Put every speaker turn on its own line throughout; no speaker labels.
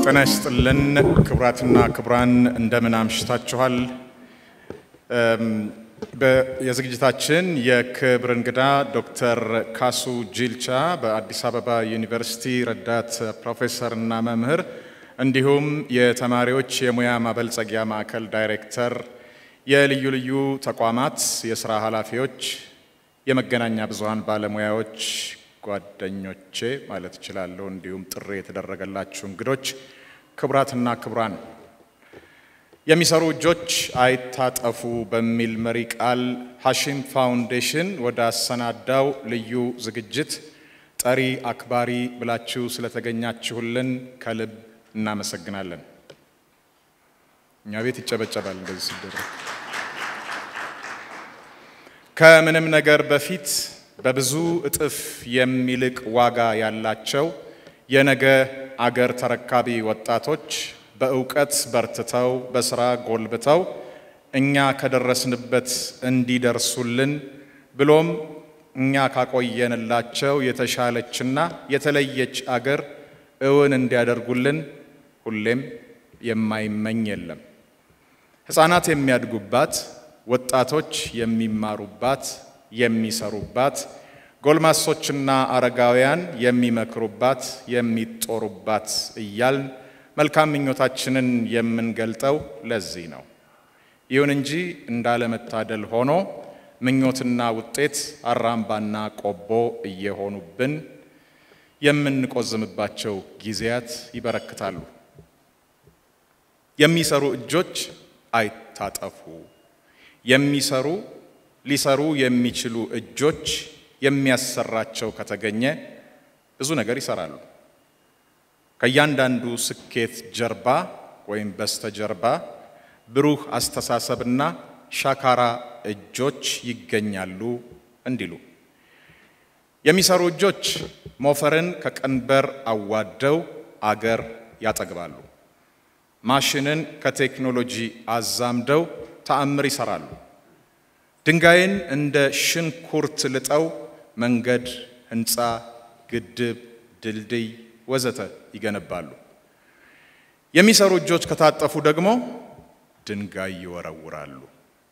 ጤና ይስጥልን ክቡራትና ክቡራን እንደምን አምሽታችኋል። የዝግጅታችን የክብር እንግዳ ዶክተር ካሱ ጂልቻ በአዲስ አበባ ዩኒቨርሲቲ ረዳት ፕሮፌሰርና መምህር እንዲሁም የተማሪዎች የሙያ ማበልጸጊያ ማዕከል ዳይሬክተር፣ የልዩ ልዩ ተቋማት የስራ ኃላፊዎች፣ የመገናኛ ብዙሃን ባለሙያዎች ጓደኞቼ ማለት እችላለሁ። እንዲሁም ጥሪ የተደረገላችሁ እንግዶች፣ ክቡራትና ክቡራን የሚሰሩ እጆች አይታጠፉ በሚል መሪ ቃል ሐሺም ፋውንዴሽን ወደ አሰናዳው ልዩ ዝግጅት ጠሪ አክባሪ ብላችሁ ስለተገኛችሁልን ከልብ እናመሰግናለን። እኛ ቤት ይጨበጨባል እንደዚህ ሲደረግ። ከምንም ነገር በፊት በብዙ እጥፍ የሚልቅ ዋጋ ያላቸው የነገ አገር ተረካቢ ወጣቶች በእውቀት በርትተው በስራ ጎልብተው እኛ ከደረስንበት እንዲደርሱልን ብሎም እኛ ካቆየንላቸው የተሻለችና የተለየች አገር እውን እንዲያደርጉልን ሁሌም የማይመኝ የለም። ሕፃናት የሚያድጉባት፣ ወጣቶች የሚማሩባት የሚሰሩባት ጎልማሶችና አረጋውያን የሚመክሩባት የሚጦሩባት እያልን መልካም ምኞታችንን የምንገልጠው ለዚህ ነው። ይሁን እንጂ እንዳለመታደል ሆኖ ምኞትና ውጤት አራምባና ቆቦ እየሆኑብን የምንቆዝምባቸው ጊዜያት ይበረክታሉ። የሚሰሩ እጆች አይታጠፉ። የሚሰሩ ሊሰሩ የሚችሉ እጆች የሚያሰራቸው ከተገኘ ብዙ ነገር ይሰራሉ። ከእያንዳንዱ ስኬት ጀርባ ወይም በስተጀርባ ብሩህ አስተሳሰብና ሻካራ እጆች ይገኛሉ እንዲሉ የሚሰሩ እጆች ሞፈርን ከቀንበር አዋደው አገር ያጠግባሉ። ማሽንን ከቴክኖሎጂ አዛምደው ተአምር ይሰራሉ። ድንጋይን እንደ ሽንኩርት ልጠው መንገድ፣ ህንፃ፣ ግድብ፣ ድልድይ ወዘተ ይገነባሉ። የሚሰሩ እጆች ከታጠፉ ደግሞ ድንጋይ ይወረውራሉ።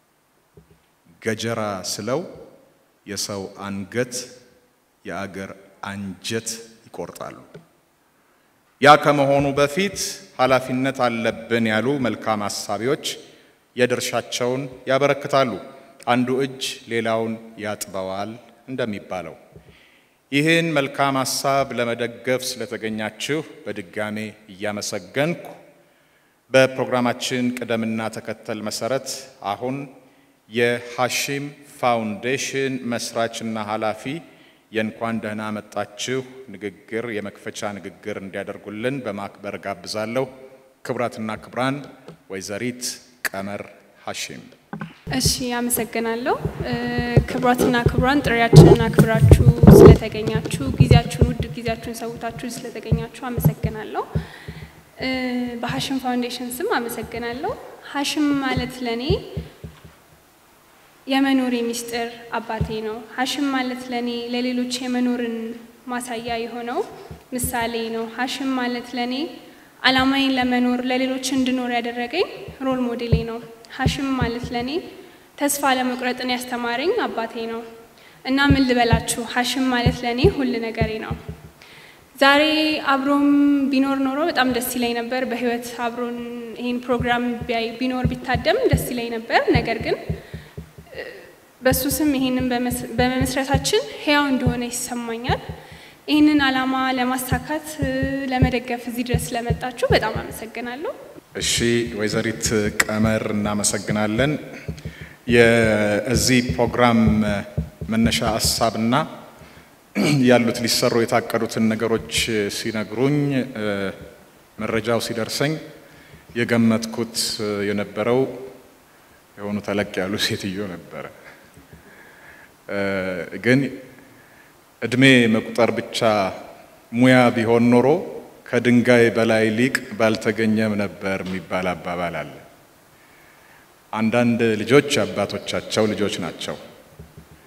ገጀራ ስለው የሰው አንገት የአገር አንጀት ይቆርጣሉ። ያ ከመሆኑ በፊት ኃላፊነት አለብን ያሉ መልካም አሳቢዎች የድርሻቸውን ያበረክታሉ። አንዱ እጅ ሌላውን ያጥበዋል እንደሚባለው ይህን መልካም ሀሳብ ለመደገፍ ስለተገኛችሁ በድጋሜ እያመሰገንኩ በፕሮግራማችን ቅደምና ተከተል መሰረት አሁን የሐሺም ፋውንዴሽን መስራችና ኃላፊ የእንኳን ደህና መጣችሁ ንግግር የመክፈቻ ንግግር እንዲያደርጉልን በማክበር ጋብዛለሁ። ክቡራትና ክቡራን ወይዘሪት ቀመር ሐሺም።
እሺ፣ አመሰግናለሁ። ክቡራትና ክቡራን ጥሪያችንን አክብራችሁ ስለተገኛችሁ ጊዜያችሁን ውድ ጊዜያችሁን ሰውታችሁ ስለተገኛችሁ አመሰግናለሁ። በሐሺም ፋውንዴሽን ስም አመሰግናለሁ። ሐሺም ማለት ለኔ የመኖሬ ሚስጥር አባቴ ነው። ሐሺም ማለት ለኔ ለሌሎች የመኖርን ማሳያ የሆነው ምሳሌ ነው። ሐሺም ማለት ለኔ ዓላማዬን ለመኖር ለሌሎች እንድኖር ያደረገኝ ሮል ሞዴሌ ነው። ሐሺም ማለት ለኔ ተስፋ ለመቁረጥን ያስተማረኝ አባቴ ነው እና ምን ልበላችሁ ሐሺም ማለት ለኔ ሁል ነገሬ ነው። ዛሬ አብሮም ቢኖር ኖሮ በጣም ደስ ይለኝ ነበር። በህይወት አብሮን ይህን ፕሮግራም ቢኖር ቢታደም ደስ ይለኝ ነበር። ነገር ግን በሱ ስም ይህንን በመመስረታችን ህያው እንደሆነ ይሰማኛል። ይህንን ዓላማ ለማሳካት ለመደገፍ እዚህ ድረስ ስለመጣችሁ በጣም አመሰግናለሁ።
እሺ ወይዘሪት ቀመር እናመሰግናለን። የዚህ ፕሮግራም መነሻ ሀሳብና ያሉት ሊሰሩ የታቀዱትን ነገሮች ሲነግሩኝ መረጃው ሲደርሰኝ የገመትኩት የነበረው የሆኑ ተለቅ ያሉ ሴትዮ ነበረ። ግን እድሜ መቁጠር ብቻ ሙያ ቢሆን ኖሮ ከድንጋይ በላይ ሊቅ ባልተገኘም ነበር የሚባል አባባል አለ። አንዳንድ ልጆች አባቶቻቸው ልጆች ናቸው።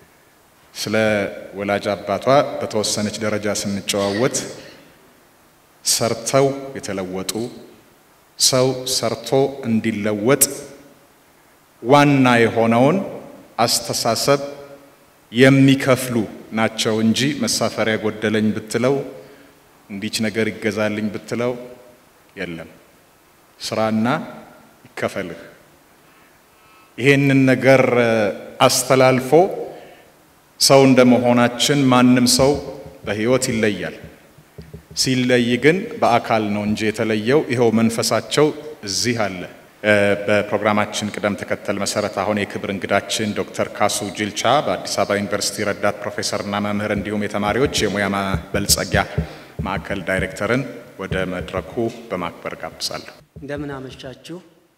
ስለ ወላጅ አባቷ በተወሰነች ደረጃ ስንጨዋወት ሰርተው የተለወጡ ሰው ሰርቶ እንዲለወጥ ዋና የሆነውን አስተሳሰብ የሚከፍሉ ናቸው እንጂ መሳፈሪያ ጎደለኝ ብትለው እንዲች ነገር ይገዛልኝ ብትለው የለም። ስራና ይከፈልህ። ይሄንን ነገር አስተላልፎ ሰው እንደመሆናችን ማንም ሰው በሕይወት ይለያል። ሲለይ ግን በአካል ነው እንጂ የተለየው ይኸው መንፈሳቸው እዚህ አለ። በፕሮግራማችን ቅደም ተከተል መሰረት አሁን የክብር እንግዳችን ዶክተር ካሱ ጅልቻ በአዲስ አበባ ዩኒቨርሲቲ ረዳት ፕሮፌሰርና መምህር እንዲሁም የተማሪዎች የሙያ ማበልጸጊያ ማዕከል ዳይሬክተርን ወደ መድረኩ በማክበር ጋብዛለሁ።
እንደምን አመሻችሁ።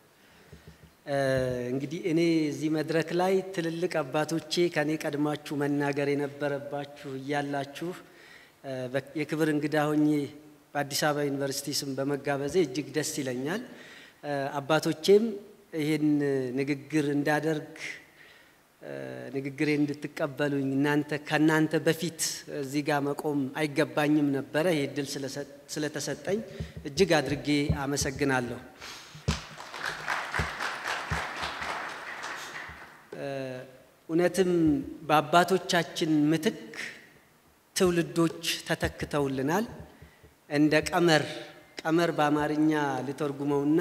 እንግዲህ እኔ እዚህ መድረክ ላይ ትልልቅ አባቶቼ ከኔ ቀድማችሁ መናገር የነበረባችሁ እያላችሁ የክብር እንግዳ ሆኜ በአዲስ አበባ ዩኒቨርሲቲ ስም በመጋበዜ እጅግ ደስ ይለኛል። አባቶቼም ይህን ንግግር እንዳደርግ ንግግሬ እንድትቀበሉኝ እናንተ ከእናንተ በፊት እዚህ ጋር መቆም አይገባኝም ነበረ። ይህ እድል ስለተሰጠኝ እጅግ አድርጌ አመሰግናለሁ። እውነትም በአባቶቻችን ምትክ ትውልዶች ተተክተውልናል። እንደ ቀመር ቀመር በአማርኛ ልተርጉመውና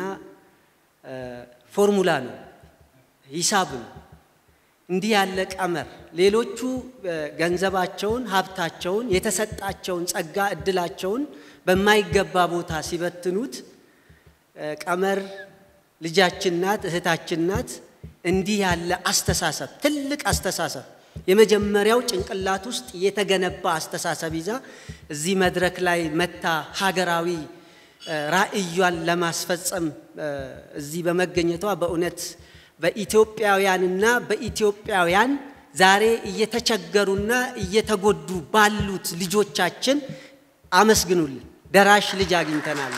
ፎርሙላ ነው፣ ሂሳብ ነው። እንዲህ ያለ ቀመር ሌሎቹ ገንዘባቸውን፣ ሀብታቸውን፣ የተሰጣቸውን ጸጋ፣ እድላቸውን በማይገባ ቦታ ሲበትኑት ቀመር ልጃችን ናት፣ እህታችን ናት። እንዲህ ያለ አስተሳሰብ ትልቅ አስተሳሰብ የመጀመሪያው ጭንቅላት ውስጥ የተገነባ አስተሳሰብ ይዛ እዚህ መድረክ ላይ መታ ሀገራዊ ራዕዩን ለማስፈጸም እዚህ በመገኘቷ በእውነት በኢትዮጵያውያንና በኢትዮጵያውያን ዛሬ እየተቸገሩና እየተጎዱ ባሉት ልጆቻችን አመስግኑልን። ደራሽ ልጅ አግኝተናል።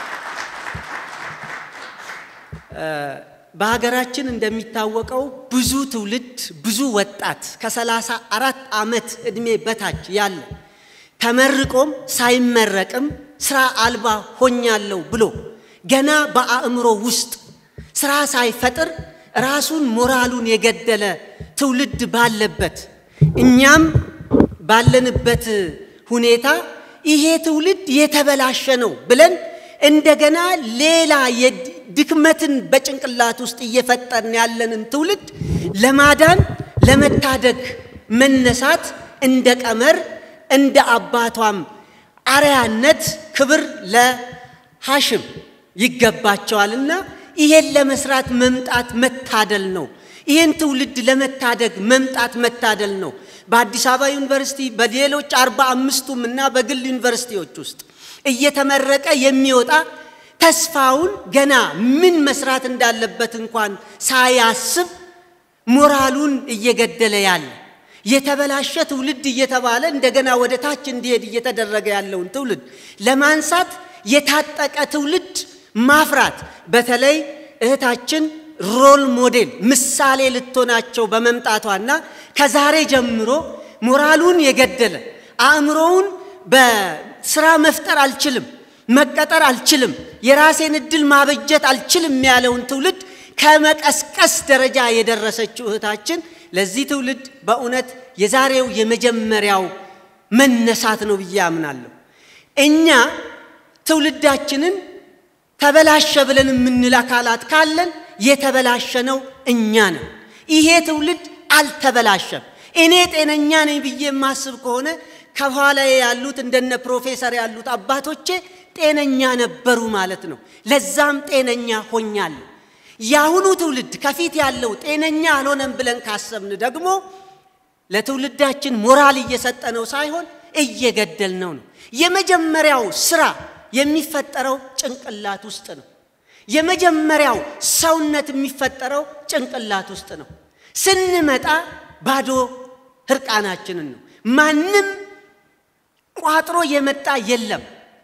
በሀገራችን እንደሚታወቀው ብዙ ትውልድ ብዙ ወጣት ከሰላሳ አራት ዓመት ዕድሜ በታች ያለ ተመርቆም ሳይመረቅም ስራ አልባ ሆኛለሁ ብሎ ገና በአእምሮ ውስጥ ስራ ሳይፈጥር ራሱን ሞራሉን የገደለ ትውልድ ባለበት እኛም ባለንበት ሁኔታ ይሄ ትውልድ የተበላሸ ነው ብለን እንደገና ሌላ ድክመትን በጭንቅላት ውስጥ እየፈጠርን ያለንን ትውልድ ለማዳን ለመታደግ መነሳት እንደ ቀመር እንደ አባቷም አርያነት ክብር ለሐሽም ይገባቸዋልና ይሄን ለመስራት መምጣት መታደል ነው። ይህን ትውልድ ለመታደግ መምጣት መታደል ነው። በአዲስ አበባ ዩኒቨርሲቲ በሌሎች አርባ አምስቱም እና በግል ዩኒቨርሲቲዎች ውስጥ እየተመረቀ የሚወጣ ተስፋውን ገና ምን መስራት እንዳለበት እንኳን ሳያስብ ሞራሉን እየገደለ ያለ የተበላሸ ትውልድ እየተባለ እንደገና ወደ ታች እንዲሄድ እየተደረገ ያለውን ትውልድ ለማንሳት የታጠቀ ትውልድ ማፍራት በተለይ እህታችን ሮል ሞዴል ምሳሌ ልትሆናቸው በመምጣቷና ከዛሬ ጀምሮ ሞራሉን የገደለ አእምሮውን በስራ መፍጠር አልችልም፣ መቀጠር አልችልም፣ የራሴን እድል ማበጀት አልችልም ያለውን ትውልድ ከመቀስቀስ ደረጃ የደረሰችው እህታችን ለዚህ ትውልድ በእውነት የዛሬው የመጀመሪያው መነሳት ነው ብዬ አምናለሁ። እኛ ትውልዳችንን ተበላሸ ብለን የምንል አካላት ካለን የተበላሸ ነው እኛ ነን። ይሄ ትውልድ አልተበላሸም። እኔ ጤነኛ ነኝ ብዬ የማስብ ከሆነ ከኋላ ያሉት እንደነ ፕሮፌሰር ያሉት አባቶቼ ጤነኛ ነበሩ ማለት ነው። ለዛም ጤነኛ ሆኛለሁ። የአሁኑ ትውልድ ከፊት ያለው ጤነኛ አልሆነም ብለን ካሰብን ደግሞ ለትውልዳችን ሞራል እየሰጠነው ሳይሆን እየገደልነው ነው። የመጀመሪያው ስራ የሚፈጠረው ጭንቅላት ውስጥ ነው። የመጀመሪያው ሰውነት የሚፈጠረው ጭንቅላት ውስጥ ነው። ስንመጣ ባዶ ህርቃናችንን ነው። ማንም ቋጥሮ የመጣ የለም።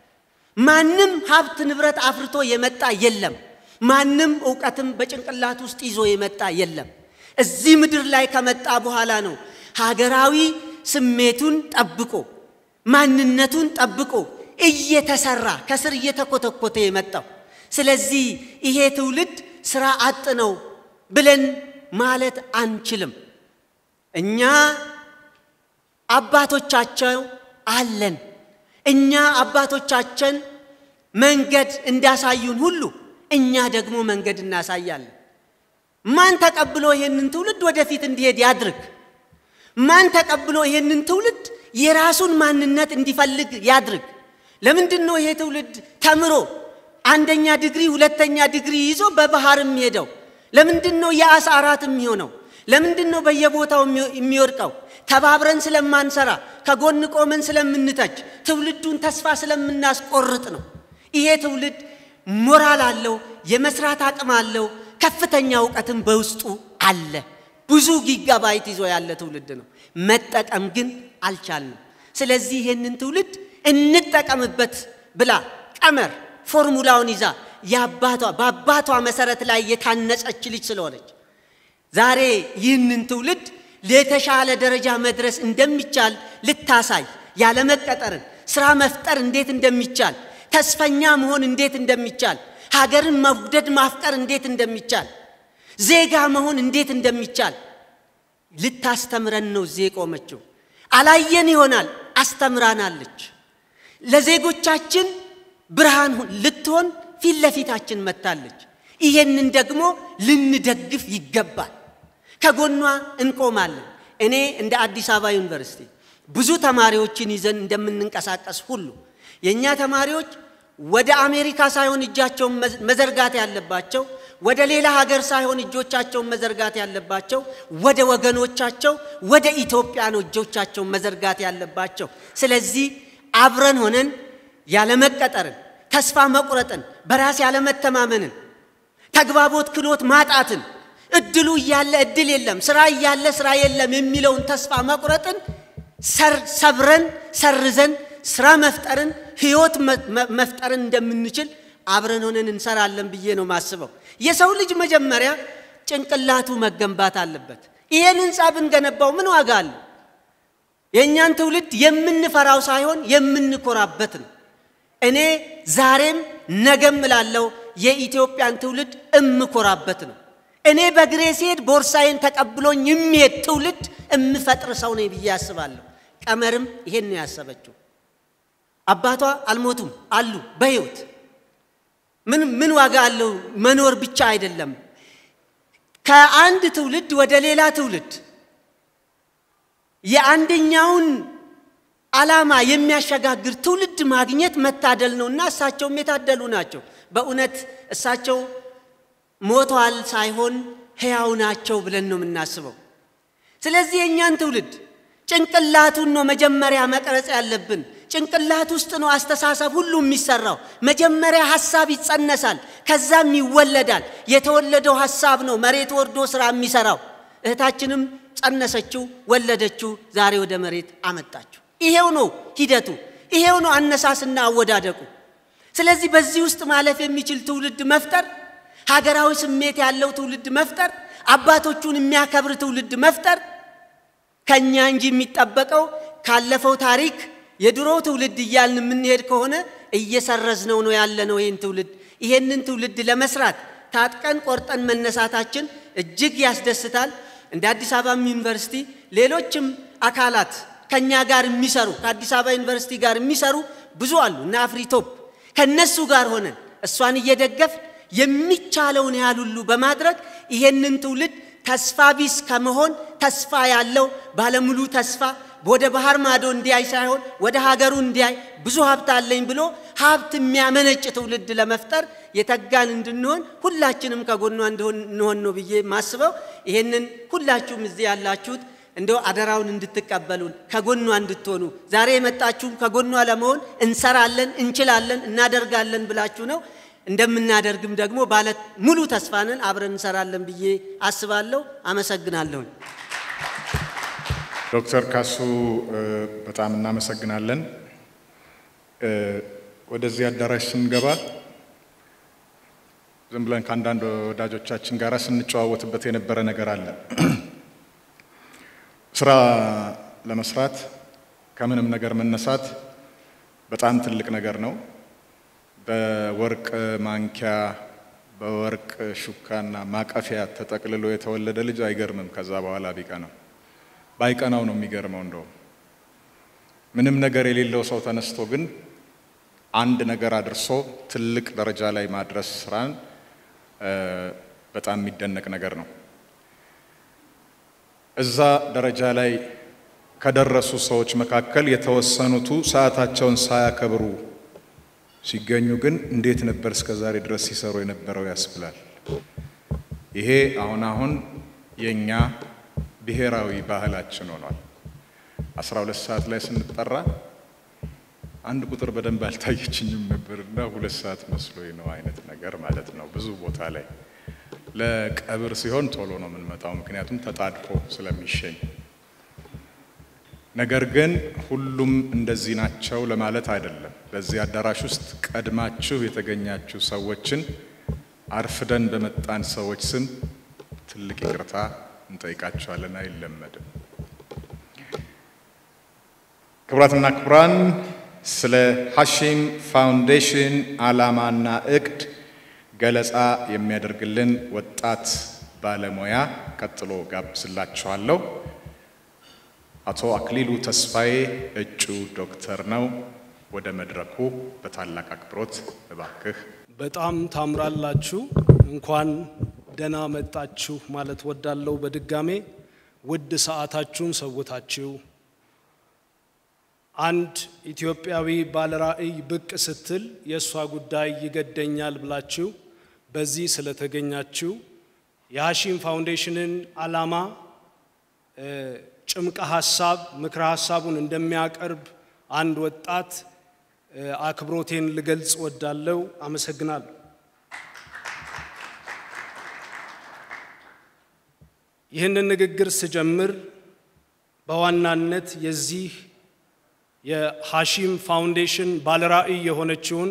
ማንም ሀብት ንብረት አፍርቶ የመጣ የለም። ማንም እውቀትም በጭንቅላት ውስጥ ይዞ የመጣ የለም። እዚህ ምድር ላይ ከመጣ በኋላ ነው ሀገራዊ ስሜቱን ጠብቆ ማንነቱን ጠብቆ እየተሰራ ከስር እየተኮተኮተ የመጣው። ስለዚህ ይሄ ትውልድ ስራ አጥ ነው ብለን ማለት አንችልም። እኛ አባቶቻቸው አለን። እኛ አባቶቻችን መንገድ እንዳሳዩን ሁሉ እኛ ደግሞ መንገድ እናሳያለን። ማን ተቀብሎ ይሄንን ትውልድ ወደፊት እንዲሄድ ያድርግ? ማን ተቀብሎ ይሄንን ትውልድ የራሱን ማንነት እንዲፈልግ ያድርግ? ለምንድን ነው ይሄ ትውልድ ተምሮ አንደኛ ዲግሪ ሁለተኛ ዲግሪ ይዞ በባህርም ሄደው? ለምንድን ነው የአሳ አራት የሚሆነው? ለምንድን ነው በየቦታው የሚወድቀው? ተባብረን ስለማንሰራ ከጎን ቆመን ስለምንተች ትውልዱን ተስፋ ስለምናስቆርጥ ነው። ይሄ ትውልድ ሞራል አለው፣ የመስራት አቅም አለው፣ ከፍተኛ እውቀትም በውስጡ አለ። ብዙ ጊጋባይት ይዞ ያለ ትውልድ ነው። መጠቀም ግን አልቻልንም። ስለዚህ ይህንን ትውልድ እንጠቀምበት ብላ ቀመር ፎርሙላውን ይዛ የአባቷ በአባቷ መሰረት ላይ የታነጸች ልጅ ስለሆነች ዛሬ ይህንን ትውልድ ለተሻለ ደረጃ መድረስ እንደሚቻል ልታሳይ ያለመቀጠርን ስራ መፍጠር እንዴት እንደሚቻል ተስፈኛ መሆን እንዴት እንደሚቻል ሀገርን መውደድ ማፍቀር እንዴት እንደሚቻል ዜጋ መሆን እንዴት እንደሚቻል ልታስተምረን ነው እዚህ የቆመችው። አላየን ይሆናል፣ አስተምራናለች። ለዜጎቻችን ብርሃን ልትሆን ፊት ለፊታችን መጥታለች። ይሄንን ደግሞ ልንደግፍ ይገባል። ከጎኗ እንቆማለን። እኔ እንደ አዲስ አበባ ዩኒቨርሲቲ ብዙ ተማሪዎችን ይዘን እንደምንንቀሳቀስ ሁሉ የእኛ ተማሪዎች ወደ አሜሪካ ሳይሆን እጃቸውን መዘርጋት ያለባቸው፣ ወደ ሌላ ሀገር ሳይሆን እጆቻቸውን መዘርጋት ያለባቸው፣ ወደ ወገኖቻቸው ወደ ኢትዮጵያ ነው እጆቻቸውን መዘርጋት ያለባቸው። ስለዚህ አብረን ሆነን ያለመቀጠርን፣ ተስፋ መቁረጥን፣ በራስ ያለመተማመንን፣ ተግባቦት ክሎት ማጣትን፣ እድሉ እያለ እድል የለም፣ ስራ እያለ ስራ የለም የሚለውን ተስፋ መቁረጥን ሰብረን ሰርዘን ስራ መፍጠርን ህይወት መፍጠርን እንደምንችል አብረን ሆነን እንሰራለን ብዬ ነው ማስበው። የሰው ልጅ መጀመሪያ ጭንቅላቱ መገንባት አለበት። ይሄን ህንፃ ብንገነባው ምን ዋጋ አለው? የእኛን ትውልድ የምንፈራው ሳይሆን የምንኮራበት ነው። እኔ ዛሬም ነገም እላለሁ የኢትዮጵያን ትውልድ እምኮራበት ነው። እኔ በግሬ ሲሄድ ቦርሳዬን ተቀብሎኝ የሚሄድ ትውልድ እምፈጥር ሰው ነኝ ብዬ አስባለሁ። ቀመርም ይሄን ነው ያሰበችው። አባቷ አልሞቱም አሉ በህይወት ምን ምን ዋጋ አለው? መኖር ብቻ አይደለም። ከአንድ ትውልድ ወደ ሌላ ትውልድ የአንደኛውን ዓላማ የሚያሸጋግር ትውልድ ማግኘት መታደል ነው እና እሳቸውም የታደሉ ናቸው። በእውነት እሳቸው ሞተዋል ሳይሆን ሕያው ናቸው ብለን ነው የምናስበው። ስለዚህ የእኛን ትውልድ ጭንቅላቱን ነው መጀመሪያ መቅረጽ ያለብን። ጭንቅላት ውስጥ ነው አስተሳሰብ ሁሉ የሚሰራው። መጀመሪያ ሀሳብ ይጸነሳል፣ ከዛም ይወለዳል። የተወለደው ሀሳብ ነው መሬት ወርዶ ስራ የሚሰራው። እህታችንም ጸነሰችው፣ ወለደችው፣ ዛሬ ወደ መሬት አመጣችው። ይሄው ነው ሂደቱ፣ ይሄው ነው አነሳስና አወዳደቁ። ስለዚህ በዚህ ውስጥ ማለፍ የሚችል ትውልድ መፍጠር፣ ሀገራዊ ስሜት ያለው ትውልድ መፍጠር፣ አባቶቹን የሚያከብር ትውልድ መፍጠር ከኛ እንጂ የሚጠበቀው ካለፈው ታሪክ የድሮ ትውልድ እያልን የምንሄድ ከሆነ እየሰረዝነው ነው ያለነው ይህን ትውልድ። ይሄንን ትውልድ ለመስራት ታጥቀን ቆርጠን መነሳታችን እጅግ ያስደስታል። እንደ አዲስ አበባም ዩኒቨርሲቲ ሌሎችም አካላት ከኛ ጋር የሚሰሩ ከአዲስ አበባ ዩኒቨርሲቲ ጋር የሚሰሩ ብዙ አሉ እና አፍሪቶፕ ከነሱ ጋር ሆነን እሷን እየደገፍ የሚቻለውን ያህል ሁሉ በማድረግ ይሄንን ትውልድ ተስፋ ቢስ ከመሆን ተስፋ ያለው ባለሙሉ ተስፋ ወደ ባህር ማዶ እንዲያይ ሳይሆን ወደ ሀገሩ እንዲያይ ብዙ ሀብት አለኝ ብሎ ሀብት የሚያመነጭ ትውልድ ለመፍጠር የተጋን እንድንሆን ሁላችንም ከጎኗ እንሆን ነው ብዬ ማስበው። ይሄንን ሁላችሁም እዚህ ያላችሁት እንደው አደራውን እንድትቀበሉን ከጎኗ እንድትሆኑ ዛሬ የመጣችሁም ከጎኗ ለመሆን እንሰራለን፣ እንችላለን፣ እናደርጋለን ብላችሁ ነው። እንደምናደርግም ደግሞ ባለ ሙሉ ተስፋንን አብረን እንሰራለን ብዬ አስባለሁ። አመሰግናለሁኝ።
ዶክተር ካሱ በጣም እናመሰግናለን። ወደዚህ አዳራሽ ስንገባ ዝም ብለን ከአንዳንድ ወዳጆቻችን ጋር ስንጨዋወትበት የነበረ ነገር አለ። ስራ ለመስራት ከምንም ነገር መነሳት በጣም ትልቅ ነገር ነው። በወርቅ ማንኪያ በወርቅ ሹካና ማቀፊያ ተጠቅልሎ የተወለደ ልጅ አይገርምም። ከዛ በኋላ ቢቀናው ባይቀናው ነው የሚገርመው። እንደውም ምንም ነገር የሌለው ሰው ተነስቶ ግን አንድ ነገር አድርሶ ትልቅ ደረጃ ላይ ማድረስ ስራን በጣም የሚደነቅ ነገር ነው። እዛ ደረጃ ላይ ከደረሱ ሰዎች መካከል የተወሰኑቱ ሰዓታቸውን ሳያከብሩ ሲገኙ ግን እንዴት ነበር እስከ ዛሬ ድረስ ሲሰሩ የነበረው ያስብላል። ይሄ አሁን አሁን የእኛ ብሔራዊ ባህላችን ሆኗል። አስራ ሁለት ሰዓት ላይ ስንጠራ አንድ ቁጥር በደንብ አልታየችኝም ነበርና ሁለት ሰዓት መስሎኝ ነው አይነት ነገር ማለት ነው። ብዙ ቦታ ላይ ለቀብር ሲሆን ቶሎ ነው የምንመጣው፣ ምክንያቱም ተጣድፎ ስለሚሸኝ። ነገር ግን ሁሉም እንደዚህ ናቸው ለማለት አይደለም። በዚህ አዳራሽ ውስጥ ቀድማችሁ የተገኛችሁ ሰዎችን አርፍደን በመጣን ሰዎች ስም ትልቅ ይቅርታ እንጠይቃችኋለን። አይለመድም። ክቡራትና ክቡራን ስለ ሐሺም ፋውንዴሽን ዓላማና እቅድ ገለጻ የሚያደርግልን ወጣት ባለሙያ ቀጥሎ ጋብዝላችኋለሁ። አቶ አክሊሉ ተስፋዬ እጩ ዶክተር ነው። ወደ መድረኩ በታላቅ አክብሮት እባክህ።
በጣም ታምራላችሁ። እንኳን ደህና መጣችሁ ማለት ወዳለው በድጋሜ ውድ ሰዓታችሁን ሰውታችሁ አንድ ኢትዮጵያዊ ባለራዕይ ብቅ ስትል የእሷ ጉዳይ ይገደኛል ብላችሁ በዚህ ስለተገኛችሁ የሐሺም ፋውንዴሽንን ዓላማ ጭምቀ ሀሳብ ምክረ ሀሳቡን እንደሚያቀርብ አንድ ወጣት አክብሮቴን ልገልጽ ወዳለው አመሰግናለሁ። ይህንን ንግግር ስጀምር በዋናነት የዚህ የሐሺም ፋውንዴሽን ባለራዕይ የሆነችውን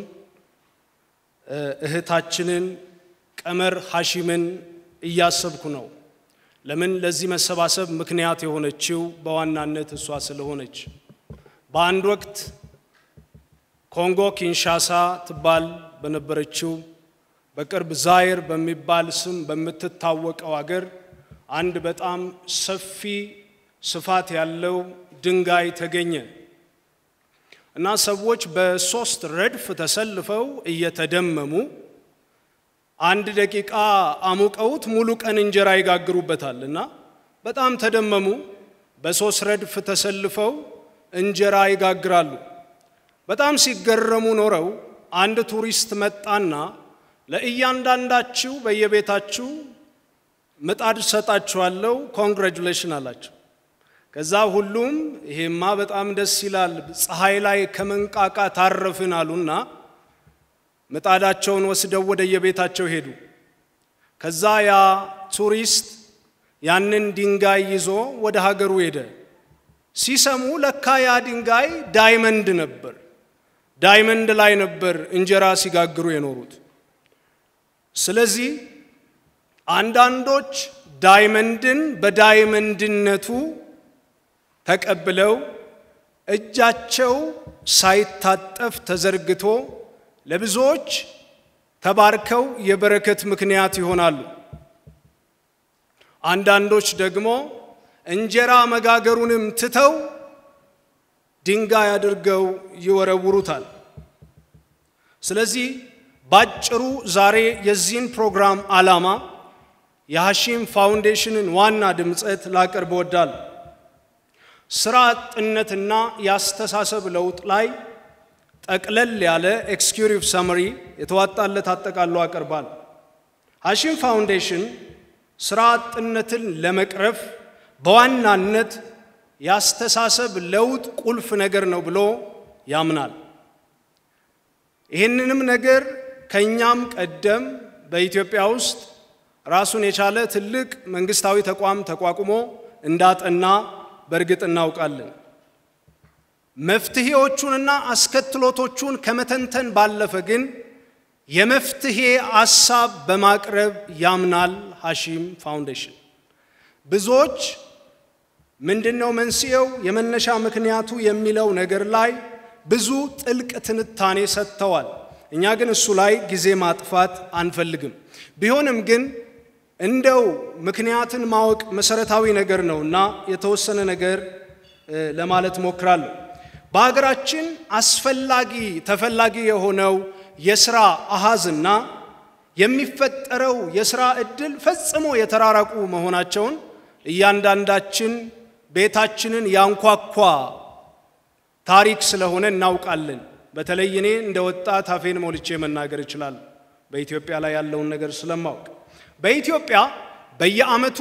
እህታችንን ቀመር ሐሺምን እያሰብኩ ነው። ለምን ለዚህ መሰባሰብ ምክንያት የሆነችው በዋናነት እሷ ስለሆነች። በአንድ ወቅት ኮንጎ ኪንሻሳ ትባል በነበረችው በቅርብ ዛይር በሚባል ስም በምትታወቀው አገር አንድ በጣም ሰፊ ስፋት ያለው ድንጋይ ተገኘ እና ሰዎች በሶስት ረድፍ ተሰልፈው እየተደመሙ አንድ ደቂቃ አሙቀውት ሙሉ ቀን እንጀራ ይጋግሩበታል እና በጣም ተደመሙ። በሶስት ረድፍ ተሰልፈው እንጀራ ይጋግራሉ። በጣም ሲገረሙ ኖረው አንድ ቱሪስት መጣና ለእያንዳንዳችሁ በየቤታችሁ ምጣድ ሰጣችኋለሁ፣ ኮንግራጁሌሽን አላቸው። ከዛ ሁሉም ይሄማ በጣም ደስ ይላል፣ ፀሐይ ላይ ከመንቃቃ ታረፍን አሉና ምጣዳቸውን ወስደው ወደ የቤታቸው ሄዱ። ከዛ ያ ቱሪስት ያንን ድንጋይ ይዞ ወደ ሀገሩ ሄደ። ሲሰሙ ለካ ያ ድንጋይ ዳይመንድ ነበር። ዳይመንድ ላይ ነበር እንጀራ ሲጋግሩ የኖሩት። ስለዚህ አንዳንዶች ዳይመንድን በዳይመንድነቱ ተቀብለው እጃቸው ሳይታጠፍ ተዘርግቶ ለብዙዎች ተባርከው የበረከት ምክንያት ይሆናሉ። አንዳንዶች ደግሞ እንጀራ መጋገሩንም ትተው ድንጋይ አድርገው ይወረውሩታል። ስለዚህ ባጭሩ ዛሬ የዚህን ፕሮግራም ዓላማ የሐሺም ፋውንዴሽንን ዋና ድምፀት ላቀርብ እወዳለሁ። ስራ አጥነትና የአስተሳሰብ ለውጥ ላይ ጠቅለል ያለ ኤክስኪዩቲቭ ሰመሪ የተዋጣለት አጠቃሎ አቀርባል። ሐሺም ፋውንዴሽን ስራ አጥነትን ለመቅረፍ በዋናነት የአስተሳሰብ ለውጥ ቁልፍ ነገር ነው ብሎ ያምናል። ይህንንም ነገር ከእኛም ቀደም በኢትዮጵያ ውስጥ ራሱን የቻለ ትልቅ መንግስታዊ ተቋም ተቋቁሞ እንዳጠና በእርግጥ እናውቃለን። መፍትሄዎቹንና አስከትሎቶቹን ከመተንተን ባለፈ ግን የመፍትሄ አሳብ በማቅረብ ያምናል ሐሺም ፋውንዴሽን። ብዙዎች ምንድነው መንስኤው፣ የመነሻ ምክንያቱ የሚለው ነገር ላይ ብዙ ጥልቅ ትንታኔ ሰጥተዋል። እኛ ግን እሱ ላይ ጊዜ ማጥፋት አንፈልግም። ቢሆንም ግን እንደው ምክንያትን ማወቅ መሰረታዊ ነገር ነው እና የተወሰነ ነገር ለማለት ሞክራለሁ። በሀገራችን አስፈላጊ ተፈላጊ የሆነው የስራ አሃዝና የሚፈጠረው የስራ እድል ፈጽሞ የተራራቁ መሆናቸውን እያንዳንዳችን ቤታችንን ያንኳኳ ታሪክ ስለሆነ እናውቃለን። በተለይ እኔ እንደ ወጣት አፌን ሞልቼ መናገር እችላለሁ፣ በኢትዮጵያ ላይ ያለውን ነገር ስለማውቅ። በኢትዮጵያ በየዓመቱ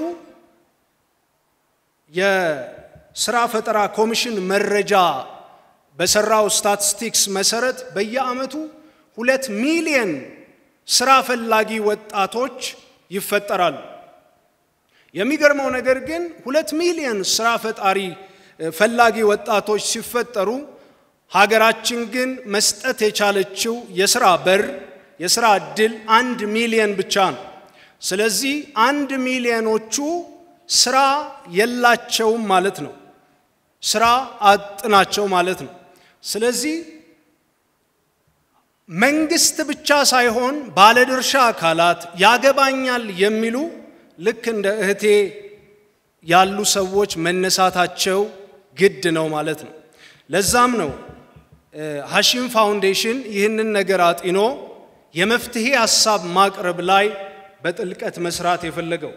የስራ ፈጠራ ኮሚሽን መረጃ በሰራው ስታቲስቲክስ መሰረት በየዓመቱ ሁለት ሚሊየን ስራ ፈላጊ ወጣቶች ይፈጠራሉ። የሚገርመው ነገር ግን ሁለት ሚሊዮን ስራ ፈጣሪ ፈላጊ ወጣቶች ሲፈጠሩ ሀገራችን ግን መስጠት የቻለችው የስራ በር የስራ እድል አንድ ሚሊዮን ብቻ ነው። ስለዚህ አንድ ሚሊዮኖቹ ስራ የላቸውም ማለት ነው። ስራ አጥ ናቸው ማለት ነው። ስለዚህ መንግስት ብቻ ሳይሆን ባለድርሻ አካላት ያገባኛል የሚሉ ልክ እንደ እህቴ ያሉ ሰዎች መነሳታቸው ግድ ነው ማለት ነው። ለዛም ነው ሐሺም ፋውንዴሽን ይህንን ነገር አጢኖ የመፍትሄ ሀሳብ ማቅረብ ላይ በጥልቀት መስራት የፈለገው።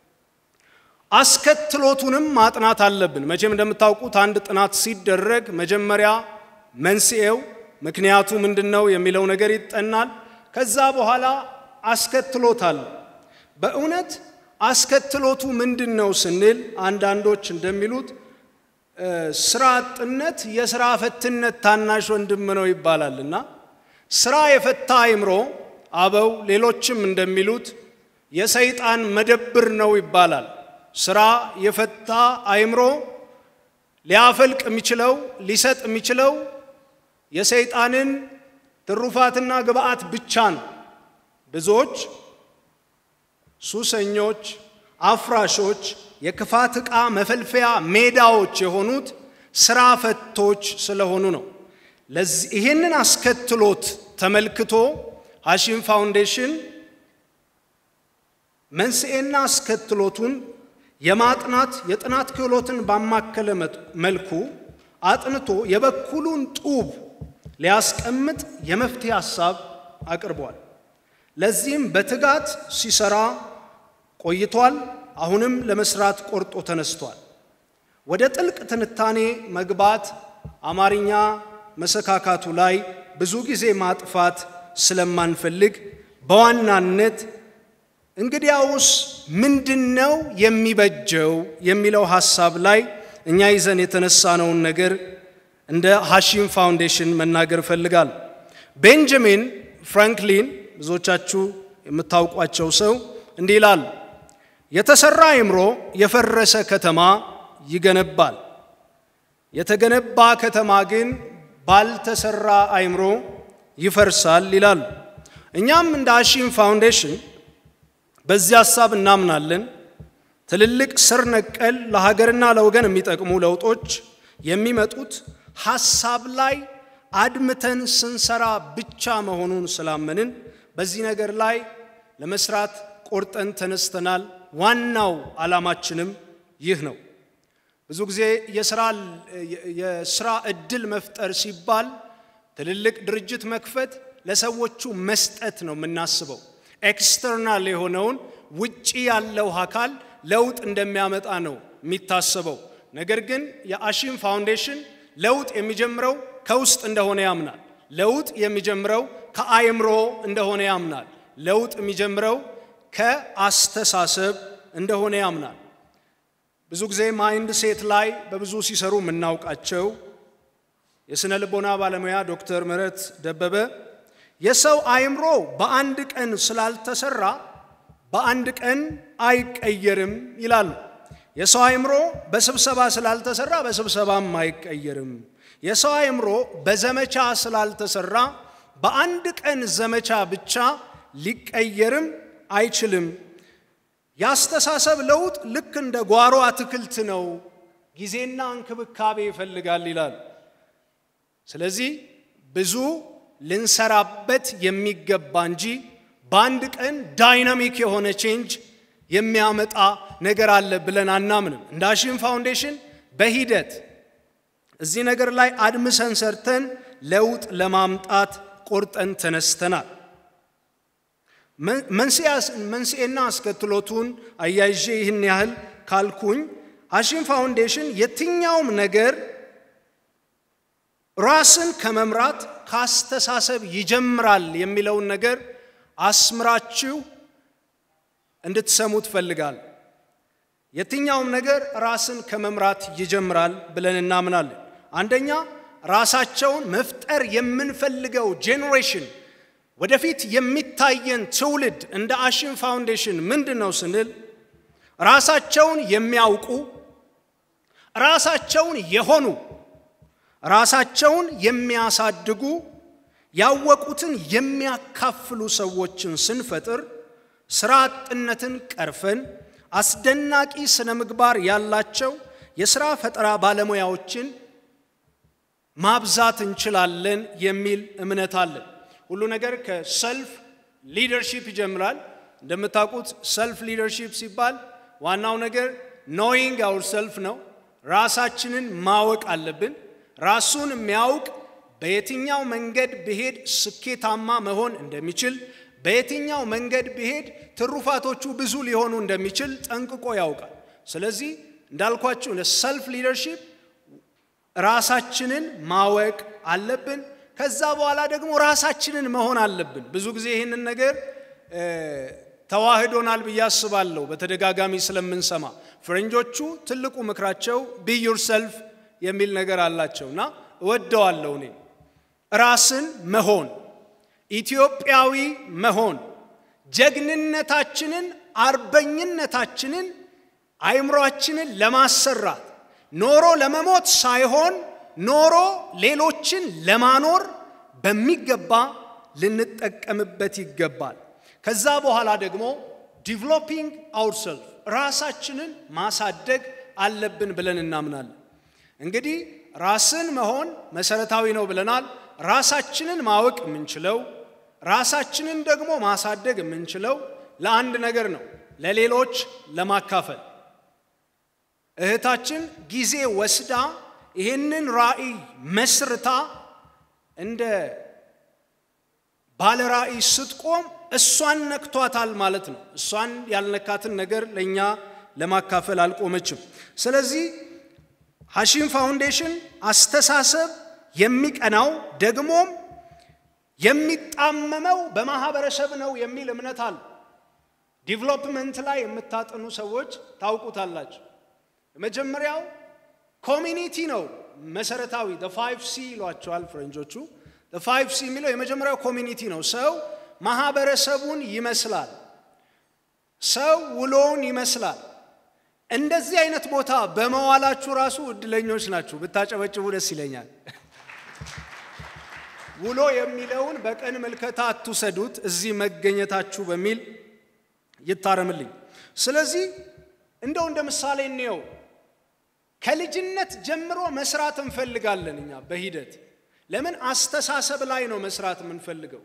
አስከትሎቱንም ማጥናት አለብን። መቼም እንደምታውቁት አንድ ጥናት ሲደረግ መጀመሪያ መንስኤው ምክንያቱ ምንድን ነው የሚለው ነገር ይጠናል። ከዛ በኋላ አስከትሎታል። በእውነት አስከትሎቱ ምንድን ነው ስንል አንዳንዶች እንደሚሉት ስራ አጥነት የስራ ፈትነት ታናሽ ወንድም ነው ይባላል እና ስራ የፈታ አይምሮ አበው ሌሎችም እንደሚሉት የሰይጣን መደብር ነው ይባላል። ስራ የፈታ አይምሮ ሊያፈልቅ የሚችለው ሊሰጥ የሚችለው የሰይጣንን ትሩፋትና ግብአት ብቻ ነው። ብዙዎች ሱሰኞች፣ አፍራሾች፣ የክፋት ዕቃ መፈልፈያ ሜዳዎች የሆኑት ስራ ፈቶች ስለሆኑ ነው። ለዚህ ይህንን አስከትሎት ተመልክቶ ሐሺም ፋውንዴሽን መንስኤና አስከትሎቱን የማጥናት የጥናት ክህሎትን ባማከለ መልኩ አጥንቶ የበኩሉን ጡብ ሊያስቀምጥ የመፍትሄ ሐሳብ አቅርቧል። ለዚህም በትጋት ሲሰራ ቆይቷል። አሁንም ለመስራት ቆርጦ ተነስቷል። ወደ ጥልቅ ትንታኔ መግባት አማርኛ መሰካካቱ ላይ ብዙ ጊዜ ማጥፋት ስለማንፈልግ በዋናነት እንግዲያውስ ምንድነው የሚበጀው የሚለው ሐሳብ ላይ እኛ ይዘን የተነሳነውን ነገር እንደ ሐሺም ፋውንዴሽን መናገር እፈልጋለሁ። ቤንጃሚን ፍራንክሊን ብዙዎቻችሁ የምታውቋቸው ሰው እንዲህ ይላሉ፣ የተሰራ አእምሮ የፈረሰ ከተማ ይገነባል፣ የተገነባ ከተማ ግን ባልተሰራ አእምሮ ይፈርሳል ይላሉ። እኛም እንደ ሐሺም ፋውንዴሽን በዚህ ሐሳብ እናምናለን። ትልልቅ ስር ነቀል ለሀገርና ለወገን የሚጠቅሙ ለውጦች የሚመጡት ሐሳብ ላይ አድምተን ስንሰራ ብቻ መሆኑን ስላመንን በዚህ ነገር ላይ ለመስራት ቆርጠን ተነስተናል። ዋናው ዓላማችንም ይህ ነው። ብዙ ጊዜ የስራ እድል መፍጠር ሲባል ትልልቅ ድርጅት መክፈት፣ ለሰዎቹ መስጠት ነው የምናስበው። ኤክስተርናል የሆነውን ውጪ ያለው አካል ለውጥ እንደሚያመጣ ነው የሚታሰበው። ነገር ግን የሐሺም ፋውንዴሽን ለውጥ የሚጀምረው ከውስጥ እንደሆነ ያምናል። ለውጥ የሚጀምረው ከአእምሮ እንደሆነ ያምናል። ለውጥ የሚጀምረው ከአስተሳሰብ እንደሆነ ያምናል። ብዙ ጊዜ ማይንድ ሴት ላይ በብዙ ሲሰሩ የምናውቃቸው የሥነ ልቦና ባለሙያ ዶክተር ምህረት ደበበ የሰው አእምሮ በአንድ ቀን ስላልተሰራ በአንድ ቀን አይቀየርም ይላሉ። የሰው አእምሮ በስብሰባ ስላልተሰራ በስብሰባም አይቀየርም። የሰው አእምሮ በዘመቻ ስላልተሰራ በአንድ ቀን ዘመቻ ብቻ ሊቀየርም አይችልም። የአስተሳሰብ ለውጥ ልክ እንደ ጓሮ አትክልት ነው፣ ጊዜና እንክብካቤ ይፈልጋል ይላል። ስለዚህ ብዙ ልንሰራበት የሚገባ እንጂ በአንድ ቀን ዳይናሚክ የሆነ ቼንጅ የሚያመጣ ነገር አለ ብለን አናምንም። እንደ አሺም ፋውንዴሽን በሂደት እዚህ ነገር ላይ አድምሰን ሰርተን ለውጥ ለማምጣት ቆርጠን ተነስተናል። መንስኤና አስከትሎቱን አያይዤ ይህን ያህል ካልኩኝ አሺም ፋውንዴሽን የትኛውም ነገር ራስን ከመምራት ከአስተሳሰብ ይጀምራል የሚለውን ነገር አስምራችሁ እንድትሰሙ ትፈልጋል። የትኛውም ነገር ራስን ከመምራት ይጀምራል ብለን እናምናለን። አንደኛ ራሳቸውን መፍጠር የምንፈልገው ጄኔሬሽን ወደፊት የሚታየን ትውልድ እንደ አሺም ፋውንዴሽን ምንድን ነው ስንል ራሳቸውን የሚያውቁ ራሳቸውን የሆኑ ራሳቸውን የሚያሳድጉ ያወቁትን የሚያካፍሉ ሰዎችን ስንፈጥር ስራ አጥነትን ቀርፈን አስደናቂ ስነ ምግባር ያላቸው የሥራ ፈጠራ ባለሙያዎችን ማብዛት እንችላለን የሚል እምነት አለን። ሁሉ ነገር ከሰልፍ ሊደርሺፕ ይጀምራል። እንደምታውቁት ሰልፍ ሊደርሺፕ ሲባል ዋናው ነገር ኖዊንግ አውር ሰልፍ ነው። ራሳችንን ማወቅ አለብን። ራሱን የሚያውቅ በየትኛው መንገድ ብሄድ ስኬታማ መሆን እንደሚችል፣ በየትኛው መንገድ ብሄድ ትሩፋቶቹ ብዙ ሊሆኑ እንደሚችል ጠንቅቆ ያውቃል። ስለዚህ እንዳልኳችሁ ሰልፍ ሊደርሺፕ ራሳችንን ማወቅ አለብን። ከዛ በኋላ ደግሞ ራሳችንን መሆን አለብን። ብዙ ጊዜ ይህንን ነገር ተዋህዶናል ብዬ አስባለሁ፣ በተደጋጋሚ ስለምንሰማ። ፈረንጆቹ ትልቁ ምክራቸው ቢ ዩርሰልፍ የሚል ነገር አላቸው እና እወደዋለሁ እኔ ራስን መሆን ኢትዮጵያዊ መሆን ጀግንነታችንን አርበኝነታችንን አይምሯችንን ለማሰራት ኖሮ ለመሞት ሳይሆን ኖሮ ሌሎችን ለማኖር በሚገባ ልንጠቀምበት ይገባል። ከዛ በኋላ ደግሞ ዲቨሎፒንግ አውርሰልፍ ራሳችንን ማሳደግ አለብን ብለን እናምናለን። እንግዲህ ራስን መሆን መሰረታዊ ነው ብለናል። ራሳችንን ማወቅ የምንችለው ራሳችንን ደግሞ ማሳደግ የምንችለው ለአንድ ነገር ነው፣ ለሌሎች ለማካፈል። እህታችን ጊዜ ወስዳ ይህንን ራዕይ መስርታ እንደ ባለ ራዕይ ስትቆም እሷን ነክቷታል ማለት ነው። እሷን ያልነካትን ነገር ለእኛ ለማካፈል አልቆመችም። ስለዚህ ሐሺም ፋውንዴሽን አስተሳሰብ የሚቀናው ደግሞም የሚጣመመው በማህበረሰብ ነው የሚል እምነት አለ። ዲቨሎፕመንት ላይ የምታጠኑ ሰዎች ታውቁታላችሁ። የመጀመሪያው ኮሚኒቲ ነው መሰረታዊ ፋይቭ ሲ ይሏቸዋል ፈረንጆቹ። ፋይቭ ሲ የሚለው የመጀመሪያው ኮሚኒቲ ነው። ሰው ማህበረሰቡን ይመስላል። ሰው ውሎውን ይመስላል። እንደዚህ አይነት ቦታ በመዋላችሁ ራሱ እድለኞች ናችሁ። ብታጨበጭቡ ደስ ይለኛል። ውሎ የሚለውን በቀን ምልከታ አትውሰዱት፣ እዚህ መገኘታችሁ በሚል ይታረምልኝ። ስለዚህ እንደው እንደ ምሳሌ እንየው። ከልጅነት ጀምሮ መስራት እንፈልጋለን እኛ በሂደት ለምን አስተሳሰብ ላይ ነው መስራት የምንፈልገው።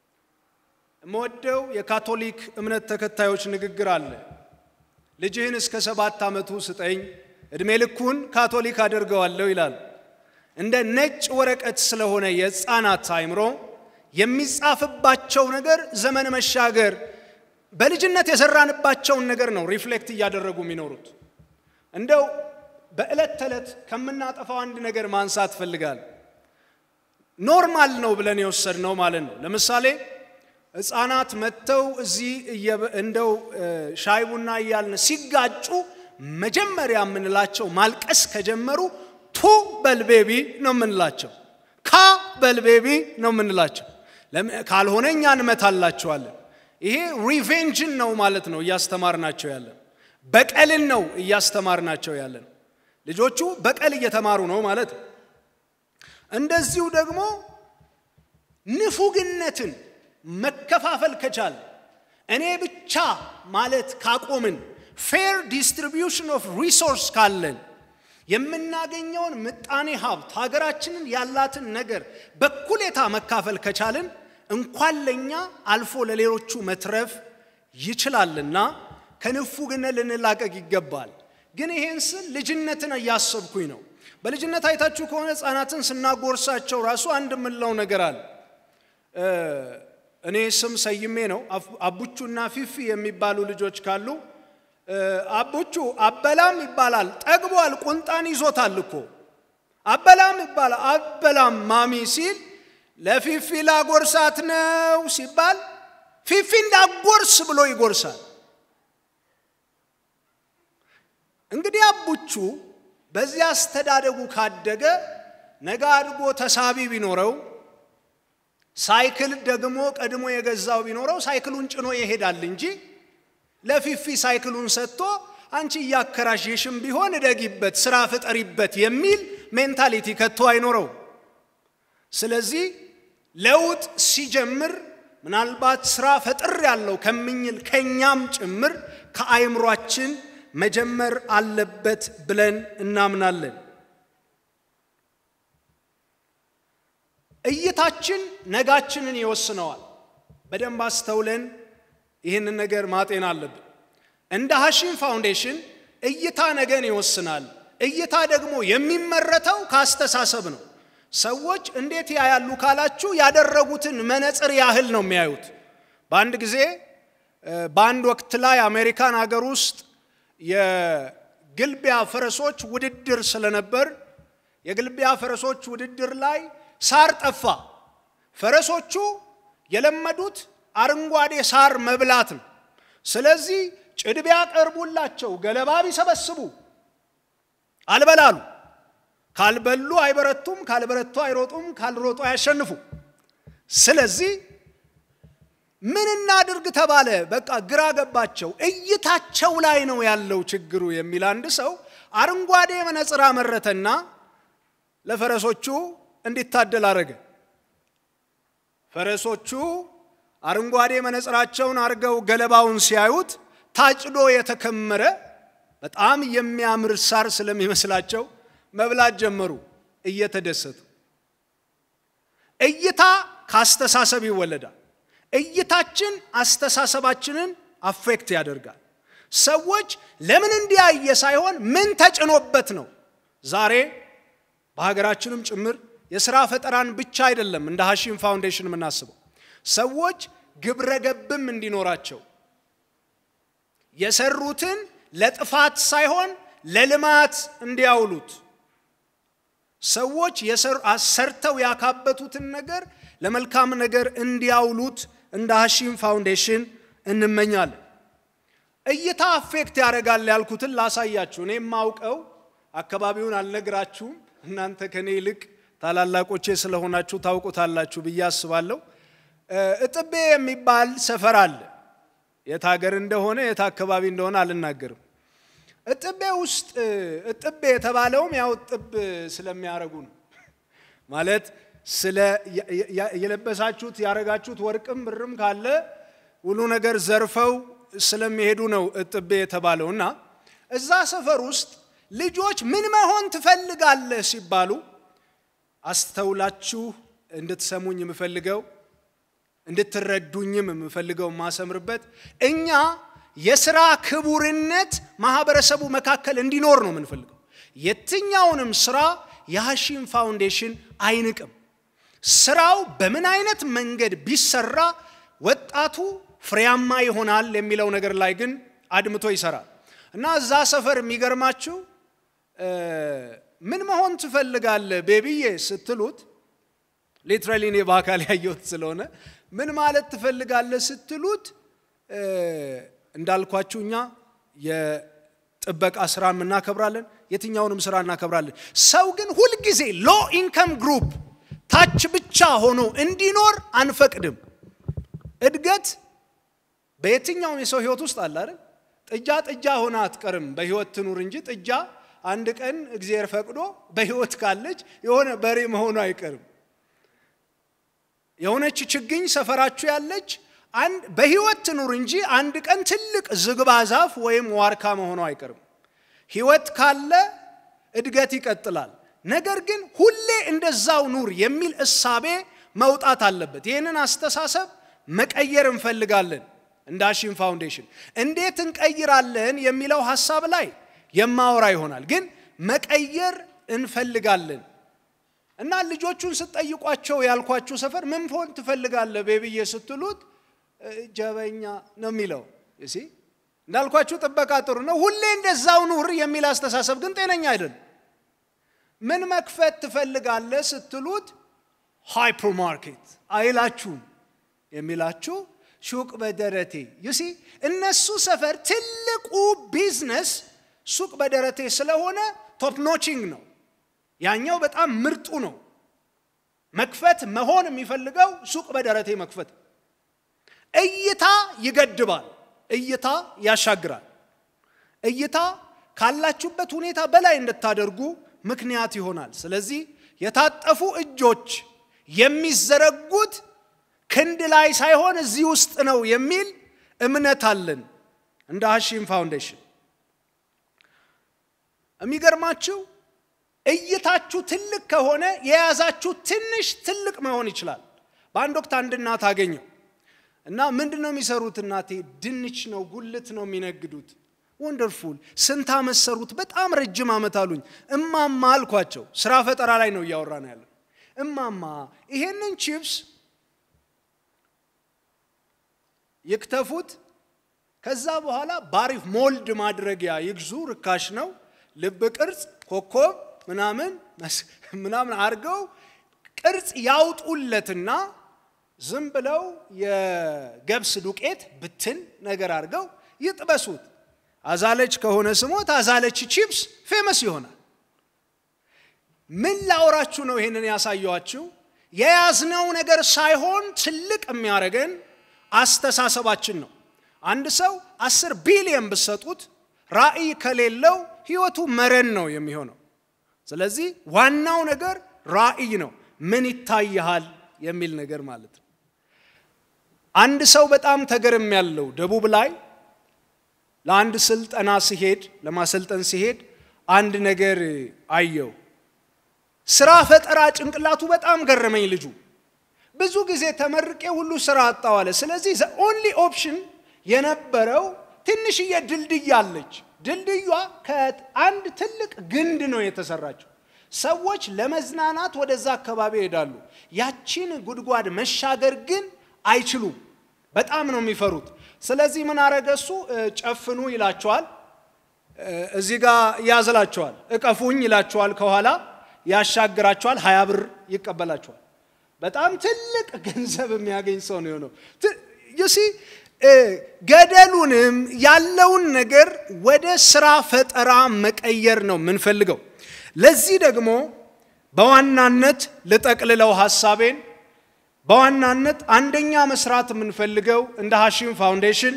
የምወደው የካቶሊክ እምነት ተከታዮች ንግግር አለ። ልጅህን እስከ ሰባት ዓመቱ ስጠኝ፣ ዕድሜ ልኩን ካቶሊክ አደርገዋለሁ ይላል። እንደ ነጭ ወረቀት ስለሆነ የሕፃናት አእምሮ የሚጻፍባቸው ነገር ዘመን መሻገር በልጅነት የሰራንባቸውን ነገር ነው ሪፍሌክት እያደረጉ የሚኖሩት። እንደው በዕለት ተዕለት ከምናጠፋው አንድ ነገር ማንሳት ፈልጋል። ኖርማል ነው ብለን የወሰድነው ማለት ነው። ለምሳሌ ሕፃናት መጥተው እዚህ እንደው ሻይ ቡና እያልን ሲጋጩ መጀመሪያ የምንላቸው ማልቀስ ከጀመሩ ቱ በልቤቢ ነው የምንላቸው፣ ካ በልቤቢ ነው የምንላቸው። ካልሆነ እኛ እንመታላቸዋለን። ይሄ ሪቬንጅን ነው ማለት ነው እያስተማርናቸው ያለን፣ በቀልን ነው እያስተማርናቸው ያለን። ልጆቹ በቀል እየተማሩ ነው ማለት ነው። እንደዚሁ ደግሞ ንፉግነትን መከፋፈል ከቻል እኔ ብቻ ማለት ካቆምን ፌር ዲስትሪቢዩሽን ኦፍ ሪሶርስ ካለን የምናገኘውን ምጣኔ ሀብት ሀገራችንን ያላትን ነገር በኩሌታ መካፈል ከቻልን እንኳን ለእኛ አልፎ ለሌሎቹ መትረፍ ይችላልና ከንፉግነት ልንላቀቅ ይገባል። ግን ይሄን ስል ልጅነትን እያሰብኩኝ ነው። በልጅነት አይታችሁ ከሆነ ሕፃናትን ስናጎርሳቸው ራሱ አንድ የምንለው ነገር አለ። እኔ ስም ሰይሜ ነው። አቡቹና ፊፊ የሚባሉ ልጆች ካሉ አቡቹ አበላም ይባላል። ጠግቧል፣ ቁንጣን ይዞታል እኮ አበላም ይባላል። አበላም ማሚ ሲል ለፊፊ ላጎርሳት ነው ሲባል ፊፊ እንዳጎርስ ብሎ ይጎርሳል። እንግዲህ አቡቹ በዚህ አስተዳደጉ ካደገ ነገ አድጎ ተሳቢ ቢኖረው ሳይክል ደግሞ ቀድሞ የገዛው ቢኖረው ሳይክሉን ጭኖ ይሄዳል እንጂ ለፊፊ ሳይክሉን ሰጥቶ አንቺ እያከራሽሽም ቢሆን እደጊበት፣ ስራ ፍጠሪበት የሚል ሜንታሊቲ ከቶ አይኖረው። ስለዚህ ለውጥ ሲጀምር ምናልባት ስራ ፈጥር ያለው ከምኝል ከኛም ጭምር ከአይምሯችን መጀመር አለበት ብለን እናምናለን። እይታችን ነጋችንን ይወስነዋል። በደንብ አስተውለን ይህንን ነገር ማጤን አለብን። እንደ ሐሺም ፋውንዴሽን እይታ ነገን ይወስናል። እይታ ደግሞ የሚመረተው ከአስተሳሰብ ነው። ሰዎች እንዴት ያያሉ ካላችሁ ያደረጉትን መነጽር ያህል ነው የሚያዩት። በአንድ ጊዜ በአንድ ወቅት ላይ አሜሪካን ሀገር ውስጥ የግልቢያ ፈረሶች ውድድር ስለነበር የግልቢያ ፈረሶች ውድድር ላይ ሳር ጠፋ። ፈረሶቹ የለመዱት አረንጓዴ ሳር መብላት ነው። ስለዚህ ጭድ ቢያቀርቡላቸው ገለባ ቢሰበስቡ አልበላሉ። ካልበሉ አይበረቱም፣ ካልበረቱ አይሮጡም፣ ካልሮጡ አያሸንፉ። ስለዚህ ምን እናድርግ ተባለ። በቃ ግራ ገባቸው። እይታቸው ላይ ነው ያለው ችግሩ የሚል አንድ ሰው አረንጓዴ መነጽር አመረተና ለፈረሶቹ እንዲታደል አረገ። ፈረሶቹ አረንጓዴ መነጽራቸውን አድርገው ገለባውን ሲያዩት ታጭዶ የተከመረ በጣም የሚያምር ሳር ስለሚመስላቸው መብላት ጀመሩ እየተደሰቱ። እይታ ከአስተሳሰብ ይወለዳል። እይታችን አስተሳሰባችንን አፌክት ያደርጋል። ሰዎች ለምን እንዲያየ ሳይሆን ምን ተጭኖበት ነው። ዛሬ በሀገራችንም ጭምር የሥራ ፈጠራን ብቻ አይደለም እንደ ሐሺም ፋውንዴሽን የምናስበው ሰዎች ግብረ ገብም እንዲኖራቸው የሰሩትን ለጥፋት ሳይሆን ለልማት እንዲያውሉት ሰዎች ሰርተው ያካበቱትን ነገር ለመልካም ነገር እንዲያውሉት እንደ ሐሺም ፋውንዴሽን እንመኛለን። እይታ አፌክት ያደርጋል ያልኩትን ላሳያችሁ። እኔ የማውቀው አካባቢውን አልነግራችሁም። እናንተ ከኔ ይልቅ ታላላቆቼ ስለሆናችሁ ታውቁታላችሁ ብዬ አስባለሁ። እጥቤ የሚባል ሰፈር አለ። የት ሀገር እንደሆነ የት አካባቢ እንደሆነ አልናገርም። እጥቤ ውስጥ እጥቤ የተባለውም ያው እጥብ ስለሚያረጉ ነው። ማለት ስለ የለበሳችሁት ያረጋችሁት ወርቅም ብርም ካለ ሁሉ ነገር ዘርፈው ስለሚሄዱ ነው እጥቤ የተባለው እና እዛ ሰፈር ውስጥ ልጆች ምን መሆን ትፈልጋለህ ሲባሉ አስተውላችሁ እንድትሰሙኝ የምፈልገው እንድትረዱኝም የምፈልገው የማሰምርበት እኛ የስራ ክቡርነት ማህበረሰቡ መካከል እንዲኖር ነው የምንፈልገው። የትኛውንም ስራ የሐሺም ፋውንዴሽን አይንቅም። ስራው በምን አይነት መንገድ ቢሰራ ወጣቱ ፍሬያማ ይሆናል የሚለው ነገር ላይ ግን አድምቶ ይሰራል እና እዛ ሰፈር የሚገርማችሁ ምን መሆን ትፈልጋለህ ቤቢዬ ስትሉት ሊትራሊ እኔ በአካል ያየሁት ስለሆነ ምን ማለት ትፈልጋለህ ስትሉት እንዳልኳችሁ እኛ የጥበቃ ስራን እናከብራለን፣ የትኛውንም ስራ እናከብራለን። ሰው ግን ሁልጊዜ ሎ ኢንከም ግሩፕ ታች ብቻ ሆኖ እንዲኖር አንፈቅድም። እድገት በየትኛውም የሰው ህይወት ውስጥ አለ አይደል? ጥጃ ጥጃ ሆና አትቀርም፣ በህይወት ትኑር እንጂ ጥጃ አንድ ቀን እግዚአብሔር ፈቅዶ በህይወት ካለች የሆነ በሬ መሆኑ አይቀርም። የሆነች ችግኝ ሰፈራችሁ ያለች አንድ በህይወት ትኑር እንጂ አንድ ቀን ትልቅ ዝግባ ዛፍ ወይም ዋርካ መሆኑ አይቀርም። ህይወት ካለ እድገት ይቀጥላል። ነገር ግን ሁሌ እንደዛው ኑር የሚል እሳቤ መውጣት አለበት። ይህንን አስተሳሰብ መቀየር እንፈልጋለን። እንደ አሺም ፋውንዴሽን እንዴት እንቀይራለን የሚለው ሀሳብ ላይ የማወራ ይሆናል። ግን መቀየር እንፈልጋለን እና ልጆቹን ስትጠይቋቸው ያልኳችሁ ሰፈር ምን ፎን ትፈልጋለህ ቤብዬ ስትሉት ጀበኛ ነው የሚለው እሲ እንዳልኳችሁ ጥበቃ ጥሩ ነው። ሁሌ እንደዛው ኑር የሚል አስተሳሰብ ግን ጤነኛ አይደለም። ምን መክፈት ትፈልጋለህ ስትሉት ሃይፐር ማርኬት አይላችሁም የሚላችሁ ሱቅ በደረቴ ዩሲ እነሱ ሰፈር ትልቁ ቢዝነስ ሱቅ በደረቴ ስለሆነ ቶፕ ኖቺንግ ነው። ያኛው በጣም ምርጡ ነው። መክፈት መሆን የሚፈልገው ሱቅ በደረቴ መክፈት። እይታ ይገድባል፣ እይታ ያሻግራል። እይታ ካላችሁበት ሁኔታ በላይ እንድታደርጉ ምክንያት ይሆናል። ስለዚህ የታጠፉ እጆች የሚዘረጉት ክንድ ላይ ሳይሆን እዚህ ውስጥ ነው የሚል እምነት አለን እንደ ሀሺም ፋውንዴሽን። የሚገርማችሁ እይታችሁ ትልቅ ከሆነ የያዛችሁ ትንሽ ትልቅ መሆን ይችላል። በአንድ ወቅት አንድ እናት አገኘው እና ምንድን ነው የሚሰሩት? እናቴ ድንች ነው ጉልት ነው የሚነግዱት። ወንደርፉል ስንት ዓመት ሰሩት? በጣም ረጅም ዓመት አሉኝ። እማማ አልኳቸው። ስራ ፈጠራ ላይ ነው እያወራ ነው ያለው። እማማ ይሄንን ቺፕስ ይክተፉት፣ ከዛ በኋላ ባሪፍ ሞልድ ማድረጊያ ይግዙ፣ ርካሽ ነው። ልብ ቅርጽ፣ ኮከብ ምናምን ምናምን አድርገው ቅርጽ ያውጡለትና ዝም ብለው የገብስ ዱቄት ብትን ነገር አድርገው ይጥበሱት። አዛለች ከሆነ ስሞት አዛለች ቺፕስ ፌመስ ይሆናል። ምን ላውራችሁ ነው ይሄንን ያሳየዋችሁ? የያዝነው ነገር ሳይሆን ትልቅ የሚያደርገን አስተሳሰባችን ነው። አንድ ሰው አስር ቢሊየን ብሰጡት ራዕይ ከሌለው ህይወቱ መረን ነው የሚሆነው። ስለዚህ ዋናው ነገር ራዕይ ነው። ምን ይታይሃል የሚል ነገር ማለት ነው። አንድ ሰው በጣም ተገርም ያለው ደቡብ ላይ ለአንድ ስልጠና ሲሄድ ለማሰልጠን ሲሄድ አንድ ነገር አየው። ስራ ፈጠራ ጭንቅላቱ በጣም ገረመኝ። ልጁ ብዙ ጊዜ ተመርቄ ሁሉ ስራ አጣዋለ። ስለዚህ ዘ ኦንሊ ኦፕሽን የነበረው ትንሽዬ ድልድይ አለች። ድልድዩዋ ከአንድ ትልቅ ግንድ ነው የተሰራችው። ሰዎች ለመዝናናት ወደዛ አካባቢ ይሄዳሉ። ያቺን ጉድጓድ መሻገር ግን አይችሉም። በጣም ነው የሚፈሩት። ስለዚህ ምን አረገ እሱ? ጨፍኑ ይላቸዋል። እዚህ ጋር ያዝላቸዋል። እቀፉኝ ይላቸዋል። ከኋላ ያሻግራቸዋል። ሀያ ብር ይቀበላቸዋል። በጣም ትልቅ ገንዘብ የሚያገኝ ሰው ነው የሆነው። ዩሲ ገደሉንም ያለውን ነገር ወደ ስራ ፈጠራ መቀየር ነው የምንፈልገው። ለዚህ ደግሞ በዋናነት ልጠቅልለው ሀሳቤን በዋናነት አንደኛ መስራት የምንፈልገው እንደ ሀሺም ፋውንዴሽን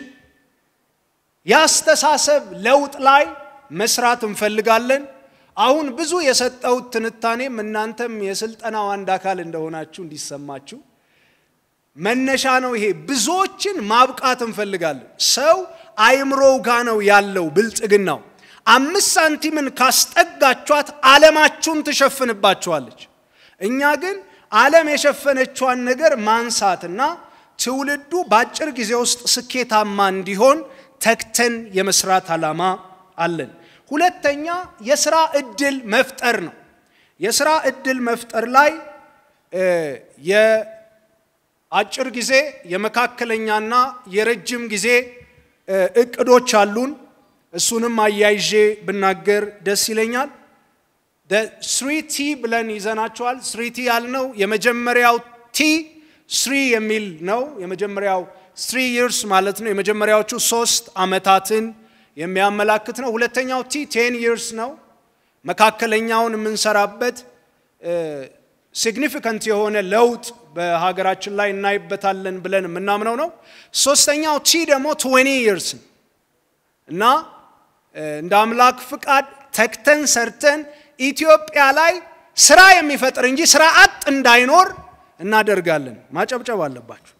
የአስተሳሰብ ለውጥ ላይ መስራት እንፈልጋለን። አሁን ብዙ የሰጠውት ትንታኔም እናንተም የስልጠናው አንድ አካል እንደሆናችሁ እንዲሰማችሁ መነሻ ነው። ይሄ ብዙዎችን ማብቃት እንፈልጋለን። ሰው አይምሮው ጋ ነው ያለው ብልጽግናው። አምስት ሳንቲምን ካስጠጋቿት ዓለማችሁን ትሸፍንባችኋለች። እኛ ግን ዓለም የሸፈነቿን ነገር ማንሳትና ትውልዱ በአጭር ጊዜ ውስጥ ስኬታማ እንዲሆን ተግተን የመስራት ዓላማ አለን። ሁለተኛ የስራ እድል መፍጠር ነው። የስራ እድል መፍጠር ላይ የአጭር ጊዜ የመካከለኛና የረጅም ጊዜ እቅዶች አሉን። እሱንም አያይዤ ብናገር ደስ ይለኛል። ስሪ ቲ ብለን ይዘናቸዋል። ስሪ ቲ ያልነው የመጀመሪያው ቲ ስሪ የሚል ነው። የመጀመሪያው ስሪ ይርስ ማለት ነው። የመጀመሪያዎቹ ሶስት ዓመታትን የሚያመላክት ነው። ሁለተኛው ቲ ቴን ይርስ ነው። መካከለኛውን የምንሰራበት ሲግኒፊካንት የሆነ ለውጥ በሀገራችን ላይ እናይበታለን ብለን የምናምነው ነው። ሶስተኛው ቲ ደግሞ ትዌኒ ይርስ እና እንደ አምላክ ፍቃድ ተግተን ሰርተን ኢትዮጵያ ላይ ስራ የሚፈጥር እንጂ ስራ አጥ እንዳይኖር እናደርጋለን። ማጨብጨብ አለባችሁ።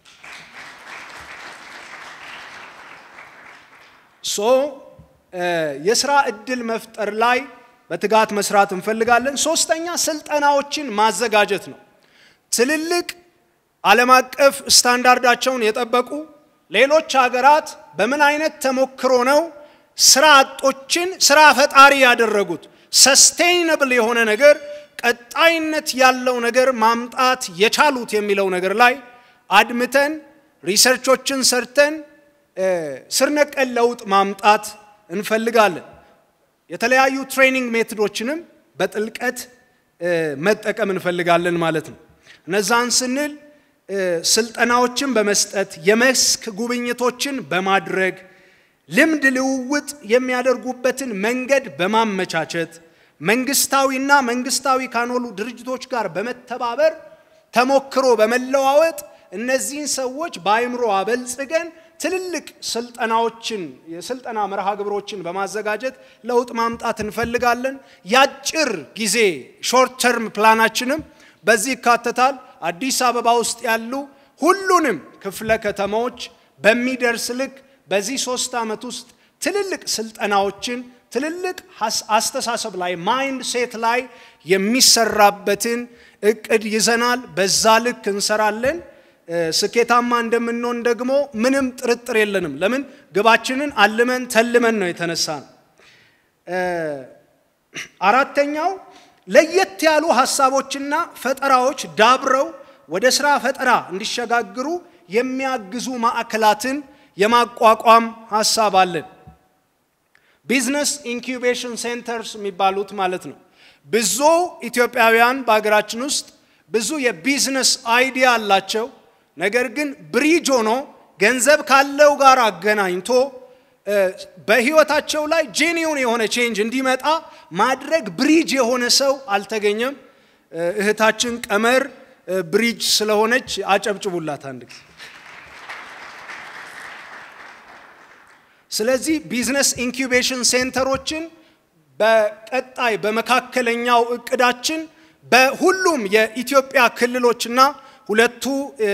ሶ የስራ እድል መፍጠር ላይ በትጋት መስራት እንፈልጋለን። ሶስተኛ ስልጠናዎችን ማዘጋጀት ነው። ትልልቅ ዓለም አቀፍ ስታንዳርዳቸውን የጠበቁ ሌሎች ሀገራት በምን አይነት ተሞክሮ ነው ስራ አጦችን ስራ ፈጣሪ ያደረጉት ሰስቴይነብል የሆነ ነገር ቀጣይነት ያለው ነገር ማምጣት የቻሉት የሚለው ነገር ላይ አድምተን ሪሰርቾችን ሰርተን ስር ነቀል ለውጥ ማምጣት እንፈልጋለን። የተለያዩ ትሬኒንግ ሜቶዶችንም በጥልቀት መጠቀም እንፈልጋለን ማለት ነው። እነዛን ስንል ስልጠናዎችን በመስጠት የመስክ ጉብኝቶችን በማድረግ ልምድ ልውውጥ የሚያደርጉበትን መንገድ በማመቻቸት መንግስታዊና መንግስታዊ ካልሆኑ ድርጅቶች ጋር በመተባበር ተሞክሮ በመለዋወጥ እነዚህን ሰዎች በአይምሮ አበልጽገን ትልልቅ ስልጠናዎችን የስልጠና መርሃ ግብሮችን በማዘጋጀት ለውጥ ማምጣት እንፈልጋለን። የአጭር ጊዜ ሾርት ተርም ፕላናችንም በዚህ ይካተታል። አዲስ አበባ ውስጥ ያሉ ሁሉንም ክፍለ ከተማዎች በሚደርስ ልክ በዚህ ሶስት ዓመት ውስጥ ትልልቅ ስልጠናዎችን ትልልቅ አስተሳሰብ ላይ ማይንድ ሴት ላይ የሚሰራበትን እቅድ ይዘናል። በዛ ልክ እንሰራለን። ስኬታማ እንደምንሆን ደግሞ ምንም ጥርጥር የለንም። ለምን ግባችንን አልመን ተልመን ነው የተነሳ ነው። አራተኛው ለየት ያሉ ሀሳቦችና ፈጠራዎች ዳብረው ወደ ስራ ፈጠራ እንዲሸጋግሩ የሚያግዙ ማዕከላትን የማቋቋም ሀሳብ አለን። ቢዝነስ ኢንኩቤሽን ሴንተርስ የሚባሉት ማለት ነው። ብዙ ኢትዮጵያውያን በሀገራችን ውስጥ ብዙ የቢዝነስ አይዲያ አላቸው። ነገር ግን ብሪጅ ሆኖ ገንዘብ ካለው ጋር አገናኝቶ በህይወታቸው ላይ ጄኒውን የሆነ ቼንጅ እንዲመጣ ማድረግ ብሪጅ የሆነ ሰው አልተገኘም። እህታችን ቀመር ብሪጅ ስለሆነች አጨብጭቡላት አንድ ጊዜ። ስለዚህ ቢዝነስ ኢንኩቤሽን ሴንተሮችን በቀጣይ በመካከለኛው እቅዳችን በሁሉም የኢትዮጵያ ክልሎችና ሁለቱ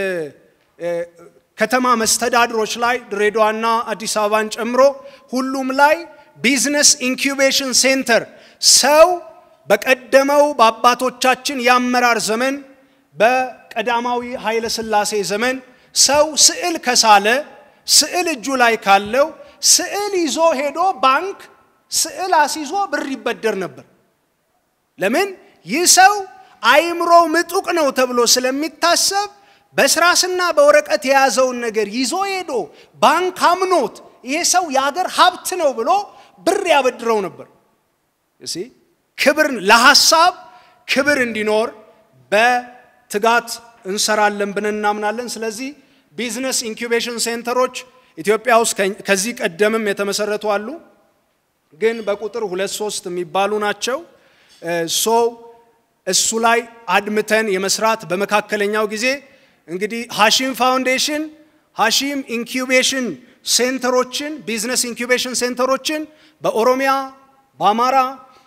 ከተማ መስተዳድሮች ላይ ድሬዳዋና አዲስ አበባን ጨምሮ ሁሉም ላይ ቢዝነስ ኢንኩቤሽን ሴንተር ሰው በቀደመው በአባቶቻችን የአመራር ዘመን በቀዳማዊ ኃይለ ሥላሴ ዘመን ሰው ስዕል ከሳለ ስዕል እጁ ላይ ካለው ስዕል ይዞ ሄዶ ባንክ ስዕል አስይዞ ብር ይበደር ነበር። ለምን? ይህ ሰው አይምሮ ምጡቅ ነው ተብሎ ስለሚታሰብ በስራስና በወረቀት የያዘውን ነገር ይዞ ሄዶ ባንክ አምኖት ይሄ ሰው የሀገር ሀብት ነው ብሎ ብር ያበድረው ነበር። እሺ ክብር ለሐሳብ ክብር እንዲኖር በትጋት እንሰራለን ብለን እናምናለን። ስለዚህ ቢዝነስ ኢንኩቤሽን ሴንተሮች ኢትዮጵያ ውስጥ ከዚህ ቀደምም የተመሰረቱ አሉ፣ ግን በቁጥር ሁለት ሶስት የሚባሉ ናቸው። ሶ እሱ ላይ አድምተን የመስራት በመካከለኛው ጊዜ እንግዲህ ሀሺም ፋውንዴሽን ሀሺም ኢንኩቤሽን ሴንተሮችን ቢዝነስ ኢንኩቤሽን ሴንተሮችን በኦሮሚያ፣ በአማራ፣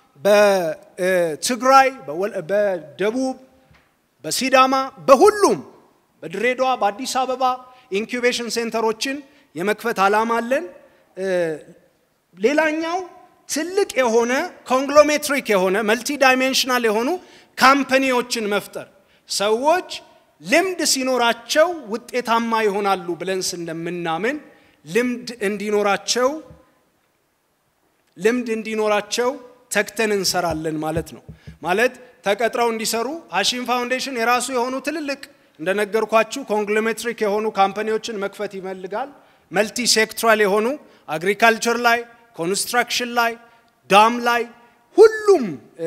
በትግራይ፣ በደቡብ፣ በሲዳማ፣ በሁሉም በድሬዳዋ፣ በአዲስ አበባ ኢንኩቤሽን ሴንተሮችን የመክፈት ዓላማ አለን። ሌላኛው ትልቅ የሆነ ኮንግሎሜትሪክ የሆነ መልቲ ዳይሜንሽናል የሆኑ ካምፓኒዎችን መፍጠር ሰዎች ልምድ ሲኖራቸው ውጤታማ ይሆናሉ ብለን ስለምናምን ልምድ እንዲኖራቸው ልምድ እንዲኖራቸው ተግተን እንሰራለን ማለት ነው። ማለት ተቀጥረው እንዲሰሩ ሀሺም ፋውንዴሽን የራሱ የሆኑ ትልልቅ እንደነገርኳችሁ ኮንግሎሜትሪክ የሆኑ ካምፓኒዎችን መክፈት ይፈልጋል። መልቲ ሴክትራል የሆኑ አግሪካልቸር ላይ፣ ኮንስትራክሽን ላይ፣ ዳም ላይ ሁሉም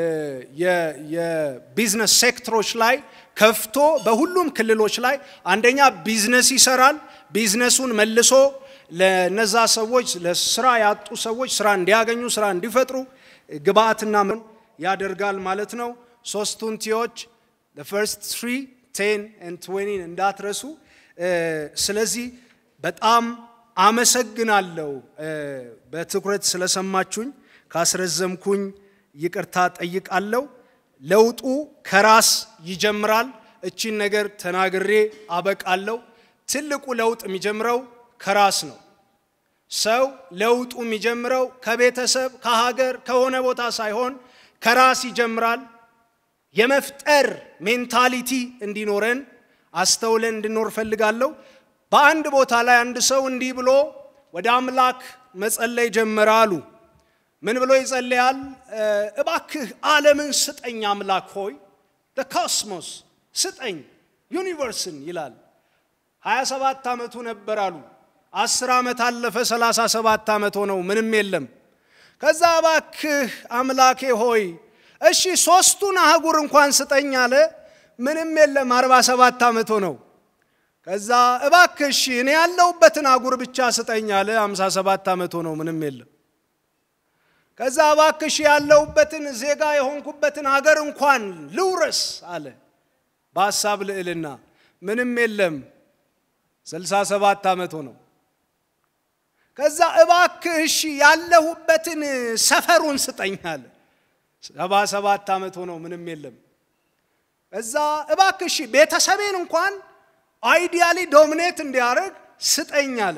የቢዝነስ ሴክተሮች ላይ ከፍቶ በሁሉም ክልሎች ላይ አንደኛ ቢዝነስ ይሰራል። ቢዝነሱን መልሶ ለነዛ ሰዎች ለስራ ያጡ ሰዎች ስራ እንዲያገኙ ስራ እንዲፈጥሩ ግብአትና ምን ያደርጋል ማለት ነው። ሶስቱን ቲዎች ፈርስት ትሪ ቴን ኤንድ ትዌኒን እንዳትረሱ። ስለዚህ በጣም አመሰግናለሁ በትኩረት ስለሰማችሁኝ። ካስረዘምኩኝ ይቅርታ ጠይቃለሁ። ለውጡ ከራስ ይጀምራል። እቺን ነገር ተናግሬ አበቃለሁ። ትልቁ ለውጥ የሚጀምረው ከራስ ነው። ሰው ለውጡ የሚጀምረው ከቤተሰብ፣ ከሀገር፣ ከሆነ ቦታ ሳይሆን ከራስ ይጀምራል። የመፍጠር ሜንታሊቲ እንዲኖረን አስተውለን እንድኖር ፈልጋለሁ። በአንድ ቦታ ላይ አንድ ሰው እንዲህ ብሎ ወደ አምላክ መጸለይ ጀመረ አሉ። ምን ብሎ ይጸልያል? እባክህ ዓለምን ስጠኝ አምላክ ሆይ ኮስሞስ ስጠኝ ዩኒቨርስን ይላል። 27 ዓመቱ ነበር አሉ። 10 ዓመት አለፈ፣ 37 ዓመት ሆነው ምንም የለም። ከዛ እባክህ አምላኬ ሆይ እሺ ሶስቱን አህጉር እንኳን ስጠኝ አለ። ምንም የለም፣ 47 ዓመት ሆነው። ከዛ እባክህ እሺ እኔ ያለሁበትን አህጉር ብቻ ስጠኝ አለ። 57 ዓመት ሆነው ምንም የለም። ከዛ እባክሽ ያለሁበትን ዜጋ የሆንኩበትን አገር እንኳን ልውረስ አለ በሐሳብ ልዕልና። ምንም የለም። 67 ዓመት ሆነው። ከዛ እባክህ እሺ ያለሁበትን ሰፈሩን ስጠኝ አለ። 77 ዓመት ሆነው ምንም የለም። ከዛ እባክህ እሺ ቤተሰቤን እንኳን አይዲያሊ ዶሚኔት እንዲያደርግ ስጠኝ አለ።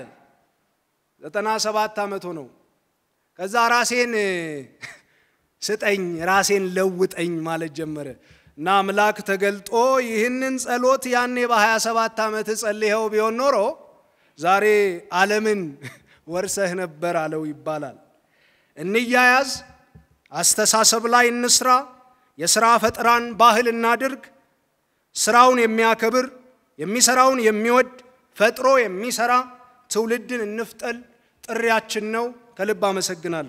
97 ዓመት ሆነው። ከዛ ራሴን ስጠኝ ራሴን ለውጠኝ ማለት ጀመረ እና አምላክ ተገልጦ ይህንን ጸሎት ያኔ በ27 ዓመት ጸልየው ቢሆን ኖሮ ዛሬ ዓለምን ወርሰህ ነበር አለው ይባላል። እንያያዝ፣ አስተሳሰብ ላይ እንስራ፣ የሥራ ፈጠራን ባህል እናድርግ። ስራውን የሚያከብር የሚሰራውን የሚወድ ፈጥሮ የሚሰራ ትውልድን እንፍጠል ጥሪያችን ነው። ከልብ አመሰግናለሁ።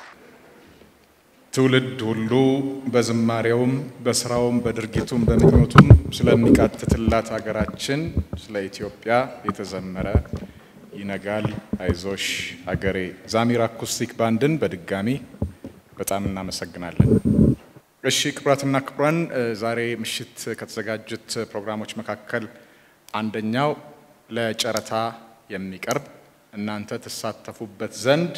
ትውልድ ሁሉ በዝማሬውም በስራውም በድርጊቱም በምኞቱም ስለሚቃትትላት ሀገራችን ስለ ኢትዮጵያ የተዘመረ ይነጋል አይዞሽ ሀገሬ ዛሚር አኩስቲክ ባንድን በድጋሚ በጣም እናመሰግናለን። እሺ ክቡራትና ክቡራን፣ ዛሬ ምሽት ከተዘጋጁት ፕሮግራሞች መካከል አንደኛው ለጨረታ የሚቀርብ እናንተ ትሳተፉበት ዘንድ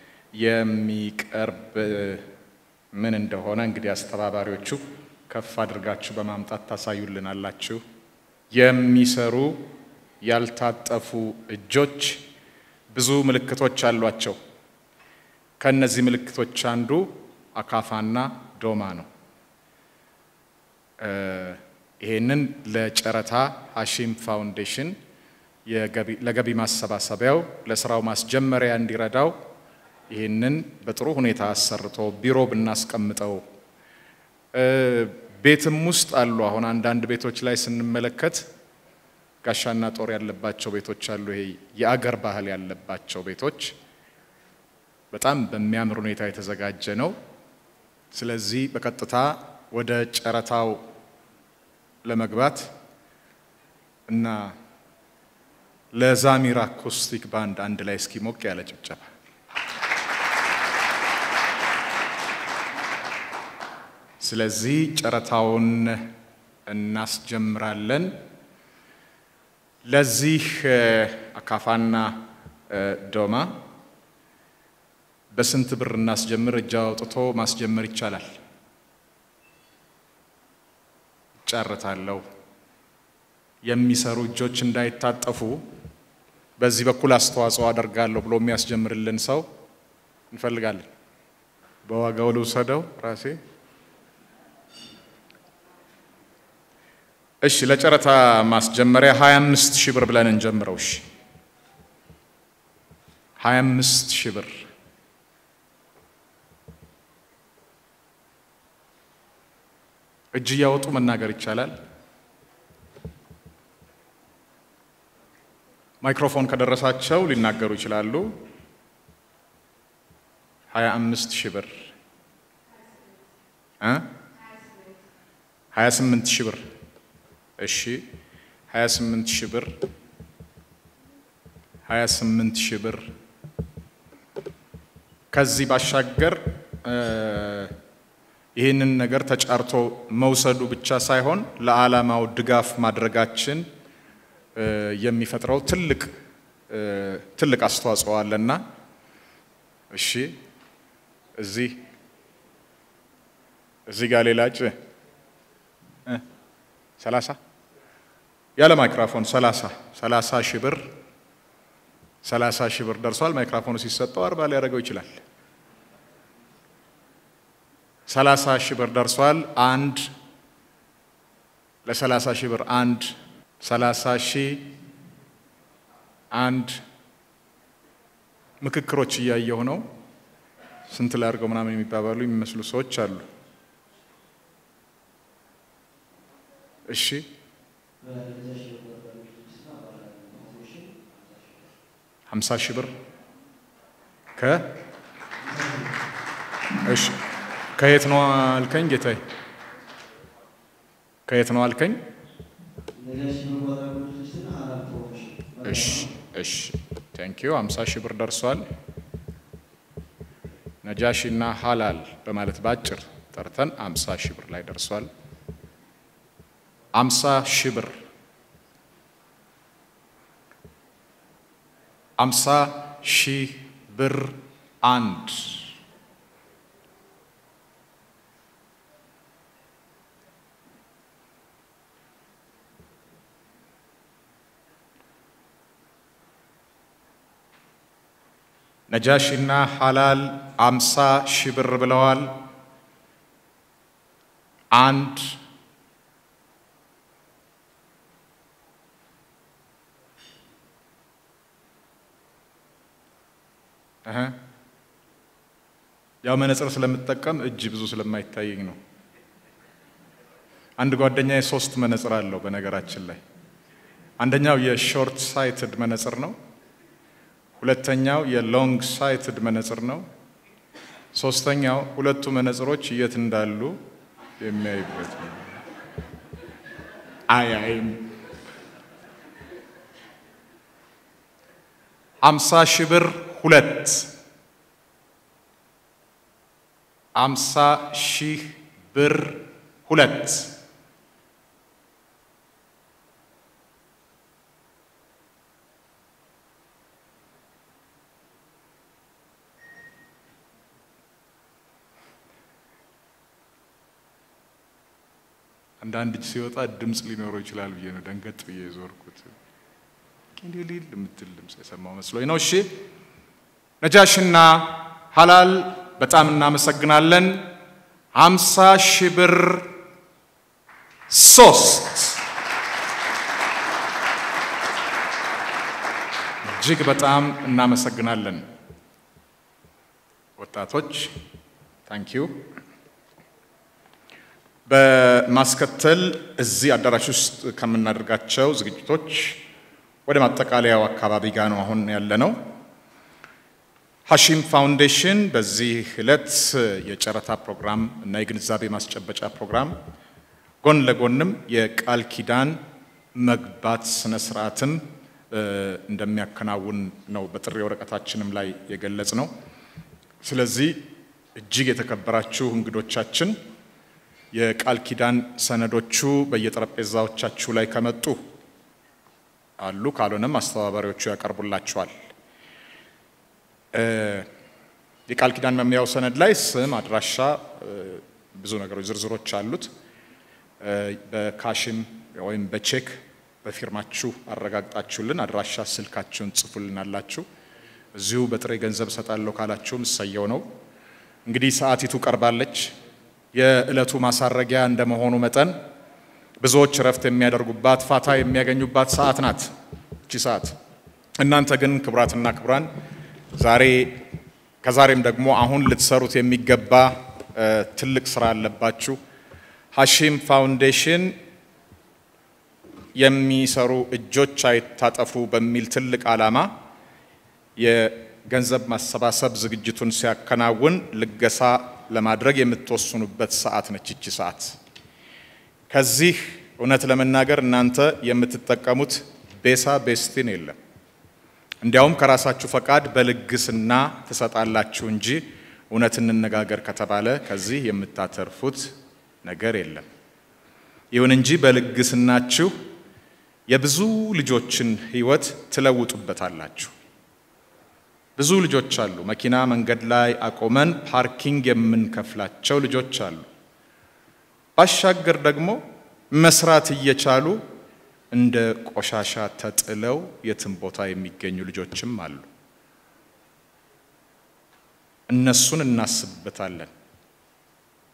የሚቀርብ ምን እንደሆነ እንግዲህ አስተባባሪዎቹ ከፍ አድርጋችሁ በማምጣት ታሳዩልናላችሁ። የሚሰሩ ያልታጠፉ እጆች ብዙ ምልክቶች አሏቸው። ከእነዚህ ምልክቶች አንዱ አካፋና ዶማ ነው። ይሄንን ለጨረታ ሀሺም ፋውንዴሽን ለገቢ ማሰባሰቢያው ለስራው ማስጀመሪያ እንዲረዳው ይህንን በጥሩ ሁኔታ አሰርቶ ቢሮ ብናስቀምጠው ቤትም ውስጥ አሉ። አሁን አንዳንድ ቤቶች ላይ ስንመለከት ጋሻና ጦር ያለባቸው ቤቶች አሉ። ይሄ የአገር ባህል ያለባቸው ቤቶች በጣም በሚያምር ሁኔታ የተዘጋጀ ነው። ስለዚህ በቀጥታ ወደ ጨረታው ለመግባት እና ለዛሚር አኮስቲክ ባንድ አንድ ላይ እስኪ ሞቅ ያለ ጭብጨባ ስለዚህ ጨረታውን እናስጀምራለን። ለዚህ አካፋና ዶማ በስንት ብር እናስጀምር? እጅ አውጥቶ ማስጀመር ይቻላል? ጨርታለሁ። የሚሰሩ እጆች እንዳይታጠፉ በዚህ በኩል አስተዋጽኦ አደርጋለሁ ብሎ የሚያስጀምርልን ሰው እንፈልጋለን። በዋጋው ልውሰደው ራሴ እሺ ለጨረታ ማስጀመሪያ 25 ሺህ ብር ብለን እንጀምረው። እሺ 25 ሺህ ብር እጅ እያወጡ መናገር ይቻላል። ማይክሮፎን ከደረሳቸው ሊናገሩ ይችላሉ። 25 ሺህ ብር እ 28 ሺህ ብር እሺ 28 ሺህ ብር 28 ሺህ ብር። ከዚህ ባሻገር ይህንን ነገር ተጫርቶ መውሰዱ ብቻ ሳይሆን ለዓላማው ድጋፍ ማድረጋችን የሚፈጥረው ትልቅ ትልቅ አስተዋጽኦ አለና እሺ እዚህ እዚህ ጋር ሌላ እጭ ሰላሳ ያለ ማይክራፎን ሰላሳ ሰላሳ ሺህ ብር ሰላሳ ሺህ ብር ደርሷል። ማይክራፎኑ ሲሰጠው አርባ ሊያደርገው ይችላል። ሰላሳ ሺህ ብር ደርሷል። አንድ ለሰላሳ ሺህ ብር አንድ ሰላሳ ሺህ አንድ ምክክሮች እያየሁ ነው። ስንት ላድርገው ምናምን የሚባባሉ የሚመስሉ ሰዎች አሉ። እሺ ሀምሳ ሺህ ብር ከ እሺ ከየት ነው አልከኝ ጌታዬ? ከየት ነው አልከኝ? እሺ እሺ ቴንኪዩ ሀምሳ ሺህ ብር ደርሷል። ነጃሺ እና ሀላል በማለት ባጭር ጠርተን አምሳ ሺህ ብር ላይ ደርሷል። አምሳ ሺህ ብር አምሳ ሺህ ብር አንድ ነጃሺና ሀላል አምሳ ሺህ ብር ብለዋል። አንድ እህ ያው መነጽር ስለምጠቀም እጅ ብዙ ስለማይታየኝ ነው። አንድ ጓደኛዬ ሶስት መነጽር አለው። በነገራችን ላይ አንደኛው የሾርት ሳይትድ መነጽር ነው። ሁለተኛው የሎንግ ሳይትድ መነጽር ነው። ሶስተኛው ሁለቱ መነጽሮች የት እንዳሉ የሚያይበት ነው። አያይም። አምሳ ሺህ ብር ሁለት አምሳ ሺህ ብር ሁለት አንዳንድ እጅ ሲወጣ ድምፅ ሊኖረው ይችላል ብዬ ነው ደንገጥ ብዬ የዞርኩት። ሊል የምትል ድምፅ የሰማው መስሎኝ ነው። እሺ ነጃሽና ሀላል በጣም እናመሰግናለን። ሀምሳ ሺህ ብር ሶስት እጅግ በጣም እናመሰግናለን ወጣቶች ታንኪዩ። በማስከተል እዚህ አዳራሽ ውስጥ ከምናደርጋቸው ዝግጅቶች ወደ ማጠቃለያው አካባቢ ጋር ነው አሁን ያለ ነው። ሀሺም ፋውንዴሽን በዚህ ዕለት የጨረታ ፕሮግራም እና የግንዛቤ ማስጨበጫ ፕሮግራም ጎን ለጎንም የቃል ኪዳን መግባት ስነ ስርዓትም እንደሚያከናውን ነው በጥሪ ወረቀታችንም ላይ የገለጽ ነው። ስለዚህ እጅግ የተከበራችሁ እንግዶቻችን የቃል ኪዳን ሰነዶቹ በየጠረጴዛዎቻችሁ ላይ ከመጡ አሉ፣ ካልሆነም አስተባባሪዎቹ ያቀርቡላችኋል። የቃል ኪዳን መምሪያው ሰነድ ላይ ስም፣ አድራሻ፣ ብዙ ነገሮች ዝርዝሮች አሉት። በካሽም ወይም በቼክ በፊርማችሁ አረጋግጣችሁልን አድራሻ ስልካችሁን ጽፉልናላችሁ። እዚሁ በጥሬ ገንዘብ እሰጣለሁ ካላችሁም እሰየው ነው። እንግዲህ ሰዓቲቱ ቀርባለች። የዕለቱ ማሳረጊያ እንደመሆኑ መጠን ብዙዎች እረፍት የሚያደርጉባት ፋታ የሚያገኙባት ሰዓት ናት እቺ ሰዓት። እናንተ ግን ክቡራትና ክቡራን ዛሬ ከዛሬም ደግሞ አሁን ልትሰሩት የሚገባ ትልቅ ስራ አለባችሁ። ሀሺም ፋውንዴሽን የሚሰሩ እጆች አይታጠፉ በሚል ትልቅ ዓላማ የገንዘብ ማሰባሰብ ዝግጅቱን ሲያከናውን ልገሳ ለማድረግ የምትወስኑበት ሰዓት ነች ይቺ ሰዓት። ከዚህ እውነት ለመናገር እናንተ የምትጠቀሙት ቤሳ ቤስቲን የለም። እንዲያውም ከራሳችሁ ፈቃድ በልግስና ትሰጣላችሁ እንጂ እውነት እንነጋገር ከተባለ ከዚህ የምታተርፉት ነገር የለም። ይሁን እንጂ በልግስናችሁ የብዙ ልጆችን ሕይወት ትለውጡበታላችሁ። ብዙ ልጆች አሉ። መኪና መንገድ ላይ አቆመን ፓርኪንግ የምንከፍላቸው ልጆች አሉ። ባሻገር ደግሞ መስራት እየቻሉ እንደ ቆሻሻ ተጥለው የትም ቦታ የሚገኙ ልጆችም አሉ። እነሱን እናስብበታለን።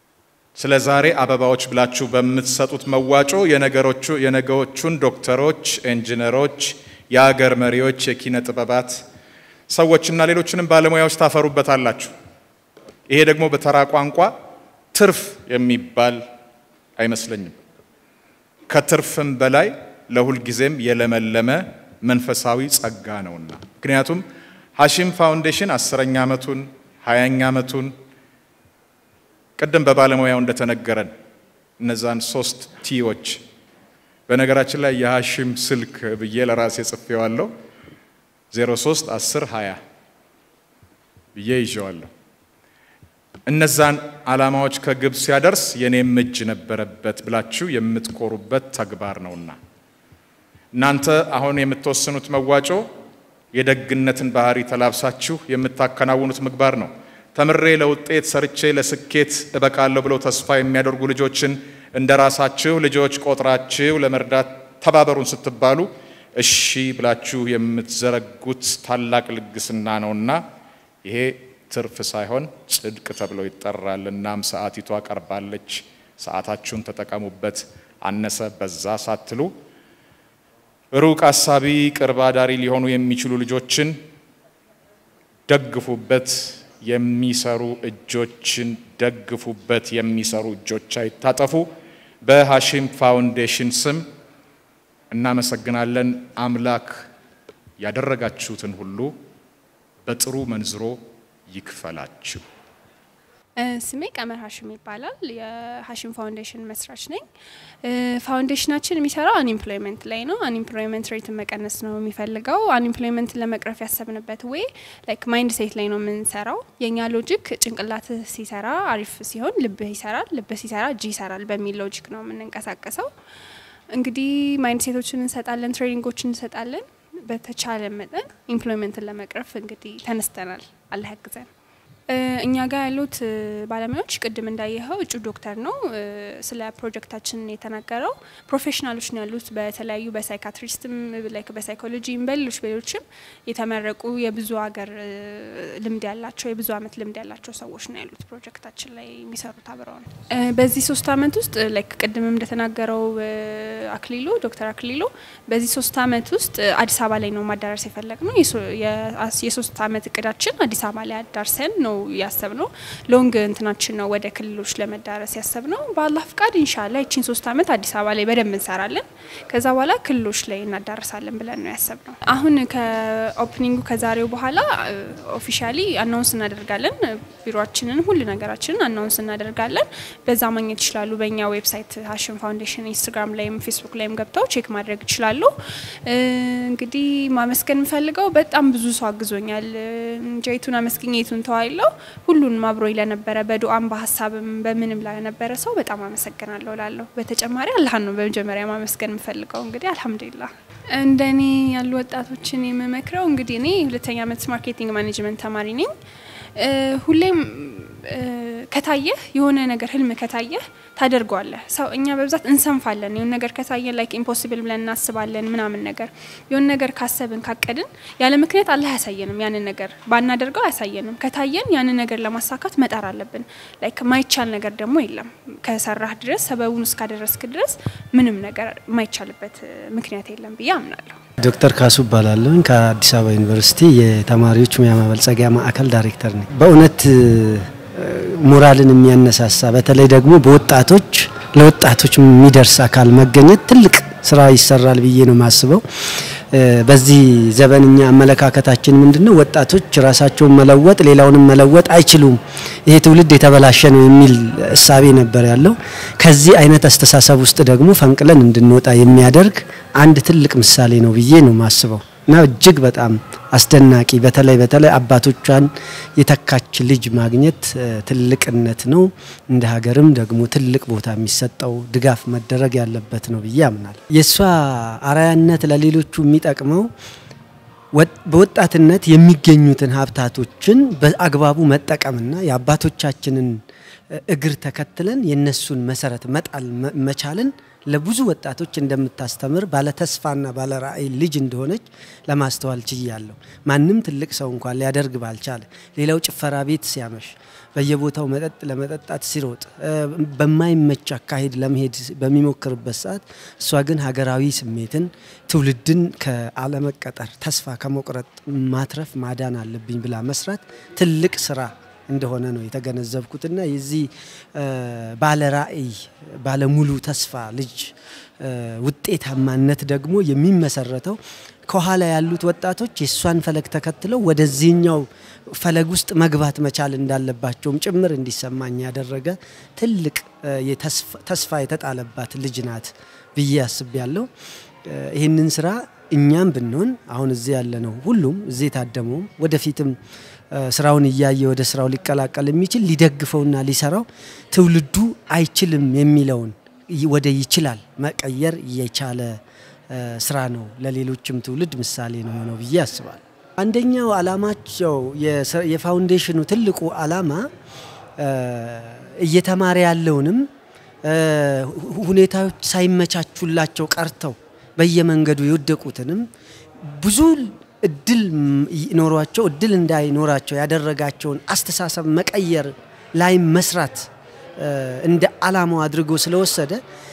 ስለ ዛሬ አበባዎች ብላችሁ በምትሰጡት መዋጮ የነገሮቹ የነገዎቹን ዶክተሮች፣ ኢንጂነሮች፣ የአገር መሪዎች፣ የኪነ ጥበባት ሰዎችና ሌሎችንም ባለሙያዎች ታፈሩበታላችሁ። ይሄ ደግሞ በተራ ቋንቋ ትርፍ የሚባል አይመስለኝም። ከትርፍም በላይ ለሁልጊዜም የለመለመ መንፈሳዊ ጸጋ ነውና። ምክንያቱም ሀሺም ፋውንዴሽን አስረኛ ዓመቱን ሀያኛ ዓመቱን ቅድም በባለሙያው እንደተነገረን እነዛን ሶስት ቲዎች በነገራችን ላይ የሀሺም ስልክ ብዬ ለራሴ ጽፌዋለሁ 03 10 20 ብዬ ይዤዋለሁ። እነዛን ዓላማዎች ከግብ ሲያደርስ የኔም እጅ ነበረበት ብላችሁ የምትኮሩበት ተግባር ነውና እናንተ አሁን የምትወስኑት መዋጮ የደግነትን ባህሪ ተላብሳችሁ የምታከናውኑት ምግባር ነው። ተምሬ ለውጤት ሰርቼ ለስኬት እበቃለሁ ብለው ተስፋ የሚያደርጉ ልጆችን እንደ ራሳችሁ ልጆች ቆጥራችሁ ለመርዳት ተባበሩን ስትባሉ እሺ ብላችሁ የምትዘረጉት ታላቅ ልግስና ነውና ይሄ ትርፍ ሳይሆን ጽድቅ ተብሎ ይጠራል። እናም ሰዓቲቷ ቀርባለች፣ ሰዓታችሁን ተጠቀሙበት። አነሰ በዛ ሳትሉ ሩቅ አሳቢ ቅርብ አዳሪ ሊሆኑ የሚችሉ ልጆችን ደግፉበት። የሚሰሩ እጆችን ደግፉበት። የሚሰሩ እጆች አይታጠፉ። በሀሺም ፋውንዴሽን ስም እናመሰግናለን። አምላክ ያደረጋችሁትን ሁሉ በጥሩ መንዝሮ ይክፈላችሁ።
ስሜ ቀመር ሀሽም ይባላል። የሀሽም ፋውንዴሽን መስራች ነኝ። ፋውንዴሽናችን የሚሰራው አንኢምፕሎይመንት ላይ ነው። አንኢምፕሎይመንት ሬትን መቀነስ ነው የሚፈልገው። አንኢምፕሎይመንትን ለመቅረፍ ያሰብንበት ዌይ ላይክ ማይንድ ሴት ላይ ነው የምንሰራው። የእኛ ሎጂክ ጭንቅላት ሲሰራ አሪፍ ሲሆን ልብህ ይሰራል፣ ልብህ ሲሰራ እጅ ይሰራል በሚል ሎጂክ ነው የምንንቀሳቀሰው። እንግዲህ ማይንድ ሴቶችን እንሰጣለን፣ ትሬኒንጎችን እንሰጣለን። በተቻለ መጠን ኢምፕሎይመንትን ለመቅረፍ እንግዲህ ተነስተናል። አላህ ያግዘን። እኛ ጋር ያሉት ባለሙያዎች ቅድም እንዳየኸው እጩ ዶክተር ነው ስለ ፕሮጀክታችን የተናገረው። ፕሮፌሽናሎች ነው ያሉት በተለያዩ በሳይካትሪስትም ላይክ በሳይኮሎጂም በሌሎች በሌሎችም የተመረቁ የብዙ ሀገር ልምድ ያላቸው የብዙ አመት ልምድ ያላቸው ሰዎች ነው ያሉት ፕሮጀክታችን ላይ የሚሰሩት አብረው ነው። በዚህ ሶስት አመት ውስጥ ላይክ ቅድምም እንደተናገረው አክሊሉ ዶክተር አክሊሉ በዚህ ሶስት አመት ውስጥ አዲስ አበባ ላይ ነው ማዳረስ የፈለግ ነው። የሶስት አመት እቅዳችን አዲስ አበባ ላይ አዳርሰን ነው ያሰብ ነው። ሎንግ እንትናችን ነው ወደ ክልሎች ለመዳረስ ያሰብ ነው። በአላህ ፍቃድ ኢንሻላ ይቺን ሶስት አመት አዲስ አበባ ላይ በደንብ እንሰራለን። ከዛ በኋላ ክልሎች ላይ እናዳረሳለን ብለን ነው ያሰብ ነው። አሁን ከኦፕኒንጉ ከዛሬው በኋላ ኦፊሻሊ አናውንስ እናደርጋለን። ቢሮችንን ሁሉ ነገራችንን አናውንስ እናደርጋለን። በዛ ማግኘት ይችላሉ። በእኛ ዌብሳይት ሀሽም ፋውንዴሽን ኢንስታግራም ላይም ፌስቡክ ላይም ገብተው ቼክ ማድረግ ይችላሉ። እንግዲህ ማመስገን የምፈልገው በጣም ብዙ ሰው አግዞኛል። እንጀቱን አመስግኝ የቱን ተዋይለው ሁሉንም አብሮኝ ለነበረ በዱአም በሀሳብም በምንም ለነበረ ሰው በጣም አመሰግናለሁ ላለሁ። በተጨማሪ አላህን ነው በመጀመሪያ ማመስገን የምፈልገው። እንግዲህ አልሐምዱሊላህ እንደኔ ያሉ ወጣቶችን የምመክረው እንግዲህ እኔ ሁለተኛ ዓመት ማርኬቲንግ ማኔጅመንት ተማሪ ነኝ። ሁሌም ከታየህ የሆነ ነገር ህልም ከታየህ ታደርገዋለህ። ሰው እኛ በብዛት እንሰንፋለን። የሆነ ነገር ከታየን ላይክ ኢምፖሲብል ብለን እናስባለን ምናምን ነገር የሆነ ነገር ካሰብን ካቀድን ያለ ምክንያት አላህ አያሳየንም። ያንን ነገር ባናደርገው አያሳየንም። ከታየን ያንን ነገር ለማሳካት መጣር አለብን። ላይክ ማይቻል ነገር ደግሞ የለም። ከሰራህ ድረስ ሰበቡን እስካደረስክ ድረስ ምንም ነገር የማይቻልበት ምክንያት የለም ብዬ አምናለሁ።
ዶክተር ካሱ እባላለሁ ከአዲስ አበባ ዩኒቨርሲቲ የተማሪዎች ሙያ ማበልጸጊያ ማዕከል ዳይሬክተር ነኝ። በእውነት ሞራልን የሚያነሳሳ በተለይ ደግሞ በወጣቶች ለወጣቶች የሚደርስ አካል መገኘት ትልቅ ስራ ይሰራል ብዬ ነው የማስበው። በዚህ ዘመንኛ አመለካከታችን ምንድን ነው? ወጣቶች ራሳቸውን መለወጥ ሌላውንም መለወጥ አይችሉም፣ ይሄ ትውልድ የተበላሸ ነው የሚል እሳቤ ነበር ያለው። ከዚህ አይነት አስተሳሰብ ውስጥ ደግሞ ፈንቅለን እንድንወጣ የሚያደርግ አንድ ትልቅ ምሳሌ ነው ብዬ ነው የማስበው እና እጅግ በጣም አስደናቂ በተለይ በተለይ አባቶቿን የተካች ልጅ ማግኘት ትልቅነት ነው። እንደ ሀገርም ደግሞ ትልቅ ቦታ የሚሰጠው ድጋፍ መደረግ ያለበት ነው ብዬ አምናል። የእሷ አርአያነት ለሌሎቹ የሚጠቅመው በወጣትነት የሚገኙትን ሀብታቶችን በአግባቡ መጠቀምና የአባቶቻችንን እግር ተከትለን የነሱን መሰረት መጣል መቻልን ለብዙ ወጣቶች እንደምታስተምር ባለ ተስፋና ባለ ራዕይ ልጅ እንደሆነች ለማስተዋል ችያለሁ። ማንም ትልቅ ሰው እንኳን ሊያደርግ ባልቻለ፣ ሌላው ጭፈራ ቤት ሲያመሽ፣ በየቦታው መጠጥ ለመጠጣት ሲሮጥ፣ በማይመች አካሄድ ለመሄድ በሚሞክርበት ሰዓት እሷ ግን ሀገራዊ ስሜትን ትውልድን ከአለመቀጠር ተስፋ ከመቁረጥ ማትረፍ ማዳን አለብኝ ብላ መስራት ትልቅ ስራ እንደሆነ ነው የተገነዘብኩትና የዚህ ባለ ራዕይ ባለሙሉ ተስፋ ልጅ ውጤታማነት ደግሞ የሚመሰረተው ከኋላ ያሉት ወጣቶች የእሷን ፈለግ ተከትለው ወደዚህኛው ፈለግ ውስጥ መግባት መቻል እንዳለባቸውም ጭምር እንዲሰማኝ ያደረገ ትልቅ ተስፋ የተጣለባት ልጅ ናት ብዬ አስቤያለሁ። ይህንን ስራ እኛም ብንሆን አሁን እዚህ ያለ ነው ሁሉም እዚህ የታደመውም ወደፊትም ስራውን እያየ ወደ ስራው ሊቀላቀል የሚችል ሊደግፈውና ሊሰራው ትውልዱ አይችልም የሚለውን ወደ ይችላል መቀየር የቻለ ስራ ነው። ለሌሎችም ትውልድ ምሳሌ ነው የሆነው ብዬ አስባለሁ። አንደኛው አላማቸው የፋውንዴሽኑ ትልቁ አላማ እየተማረ ያለውንም ሁኔታዎች ሳይመቻቹላቸው ቀርተው በየመንገዱ የወደቁትንም ብዙ እድል ኖሯቸው እድል እንዳይኖራቸው ያደረጋቸውን አስተሳሰብ መቀየር ላይ መስራት እንደ አላማው አድርጎ ስለወሰደ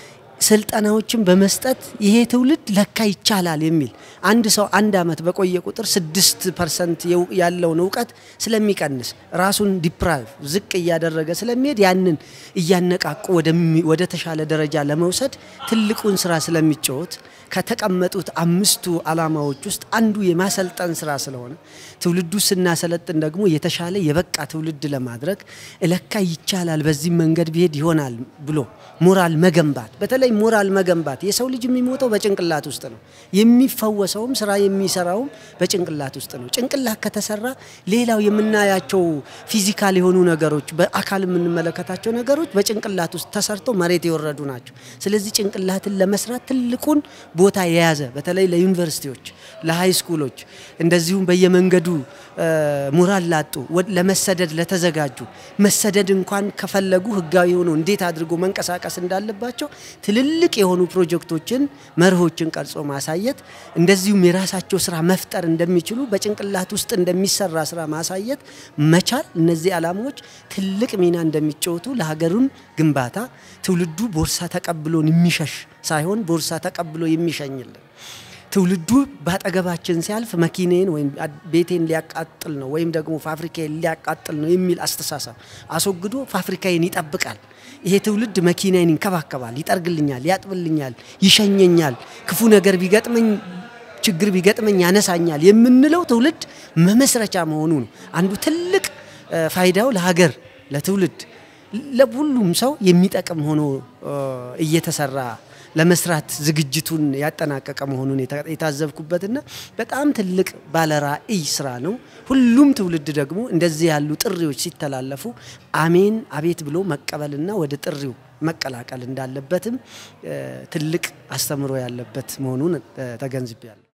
ስልጠናዎችን በመስጠት ይሄ ትውልድ ለካ ይቻላል የሚል አንድ ሰው አንድ አመት በቆየ ቁጥር ስድስት ፐርሰንት ያለውን እውቀት ስለሚቀንስ ራሱን ዲፕራይቭ ዝቅ እያደረገ ስለሚሄድ ያንን እያነቃቁ ወደ ተሻለ ደረጃ ለመውሰድ ትልቁን ስራ ስለሚጫወት ከተቀመጡት አምስቱ አላማዎች ውስጥ አንዱ የማሰልጠን ስራ ስለሆነ ትውልዱ ስናሰለጥን ደግሞ የተሻለ የበቃ ትውልድ ለማድረግ እለካ ይቻላል፣ በዚህ መንገድ ቢሄድ ይሆናል ብሎ ሞራል መገንባት በተለይ ሞራል መገንባት የሰው ልጅ የሚሞተው በጭንቅላት ውስጥ ነው። የሚፈወሰውም ስራ የሚሰራውም በጭንቅላት ውስጥ ነው። ጭንቅላት ከተሰራ ሌላው የምናያቸው ፊዚካል የሆኑ ነገሮች፣ በአካል የምንመለከታቸው ነገሮች በጭንቅላት ውስጥ ተሰርተው መሬት የወረዱ ናቸው። ስለዚህ ጭንቅላትን ለመስራት ትልቁን ቦታ የያዘ በተለይ ለዩኒቨርሲቲዎች፣ ለሃይ ስኩሎች እንደዚሁም በየመንገዱ ሞራል ላጡ ለመሰደድ ለተዘጋጁ መሰደድ እንኳን ከፈለጉ ህጋዊ ሆኖ እንዴት አድርጎ መንቀሳቀስ እንዳለባቸው ትልልቅ የሆኑ ፕሮጀክቶችን መርሆችን ቀርጾ ማሳየት እንደዚሁም የራሳቸው ስራ መፍጠር እንደሚችሉ በጭንቅላት ውስጥ እንደሚሰራ ስራ ማሳየት መቻል እነዚህ ዓላማዎች ትልቅ ሚና እንደሚጫወቱ ለሀገሩን ግንባታ ትውልዱ ቦርሳ ተቀብሎን የሚሸሽ ሳይሆን ቦርሳ ተቀብሎ የሚሸኝልን ትውልዱ በአጠገባችን ሲያልፍ መኪኔን ወይም ቤቴን ሊያቃጥል ነው ወይም ደግሞ ፋብሪካዬን ሊያቃጥል ነው የሚል አስተሳሰብ አስወግዶ ፋብሪካዬን ይጠብቃል። ይሄ ትውልድ መኪናዬን ይንከባከባል፣ ይጠርግልኛል፣ ያጥብልኛል፣ ይሸኘኛል፣ ክፉ ነገር ቢገጥመኝ ችግር ቢገጥመኝ ያነሳኛል የምንለው ትውልድ መመስረቻ መሆኑ ነው። አንዱ ትልቅ ፋይዳው ለሀገር ለትውልድ ለሁሉም ሰው የሚጠቅም ሆኖ እየተሰራ ለመስራት ዝግጅቱን ያጠናቀቀ መሆኑን የታዘብኩበትና በጣም ትልቅ ባለራዕይ ስራ ነው። ሁሉም ትውልድ ደግሞ እንደዚህ ያሉ ጥሪዎች ሲተላለፉ አሜን አቤት ብሎ መቀበልና ወደ ጥሪው መቀላቀል እንዳለበትም ትልቅ አስተምሮ ያለበት መሆኑን ተገንዝቤያለሁ።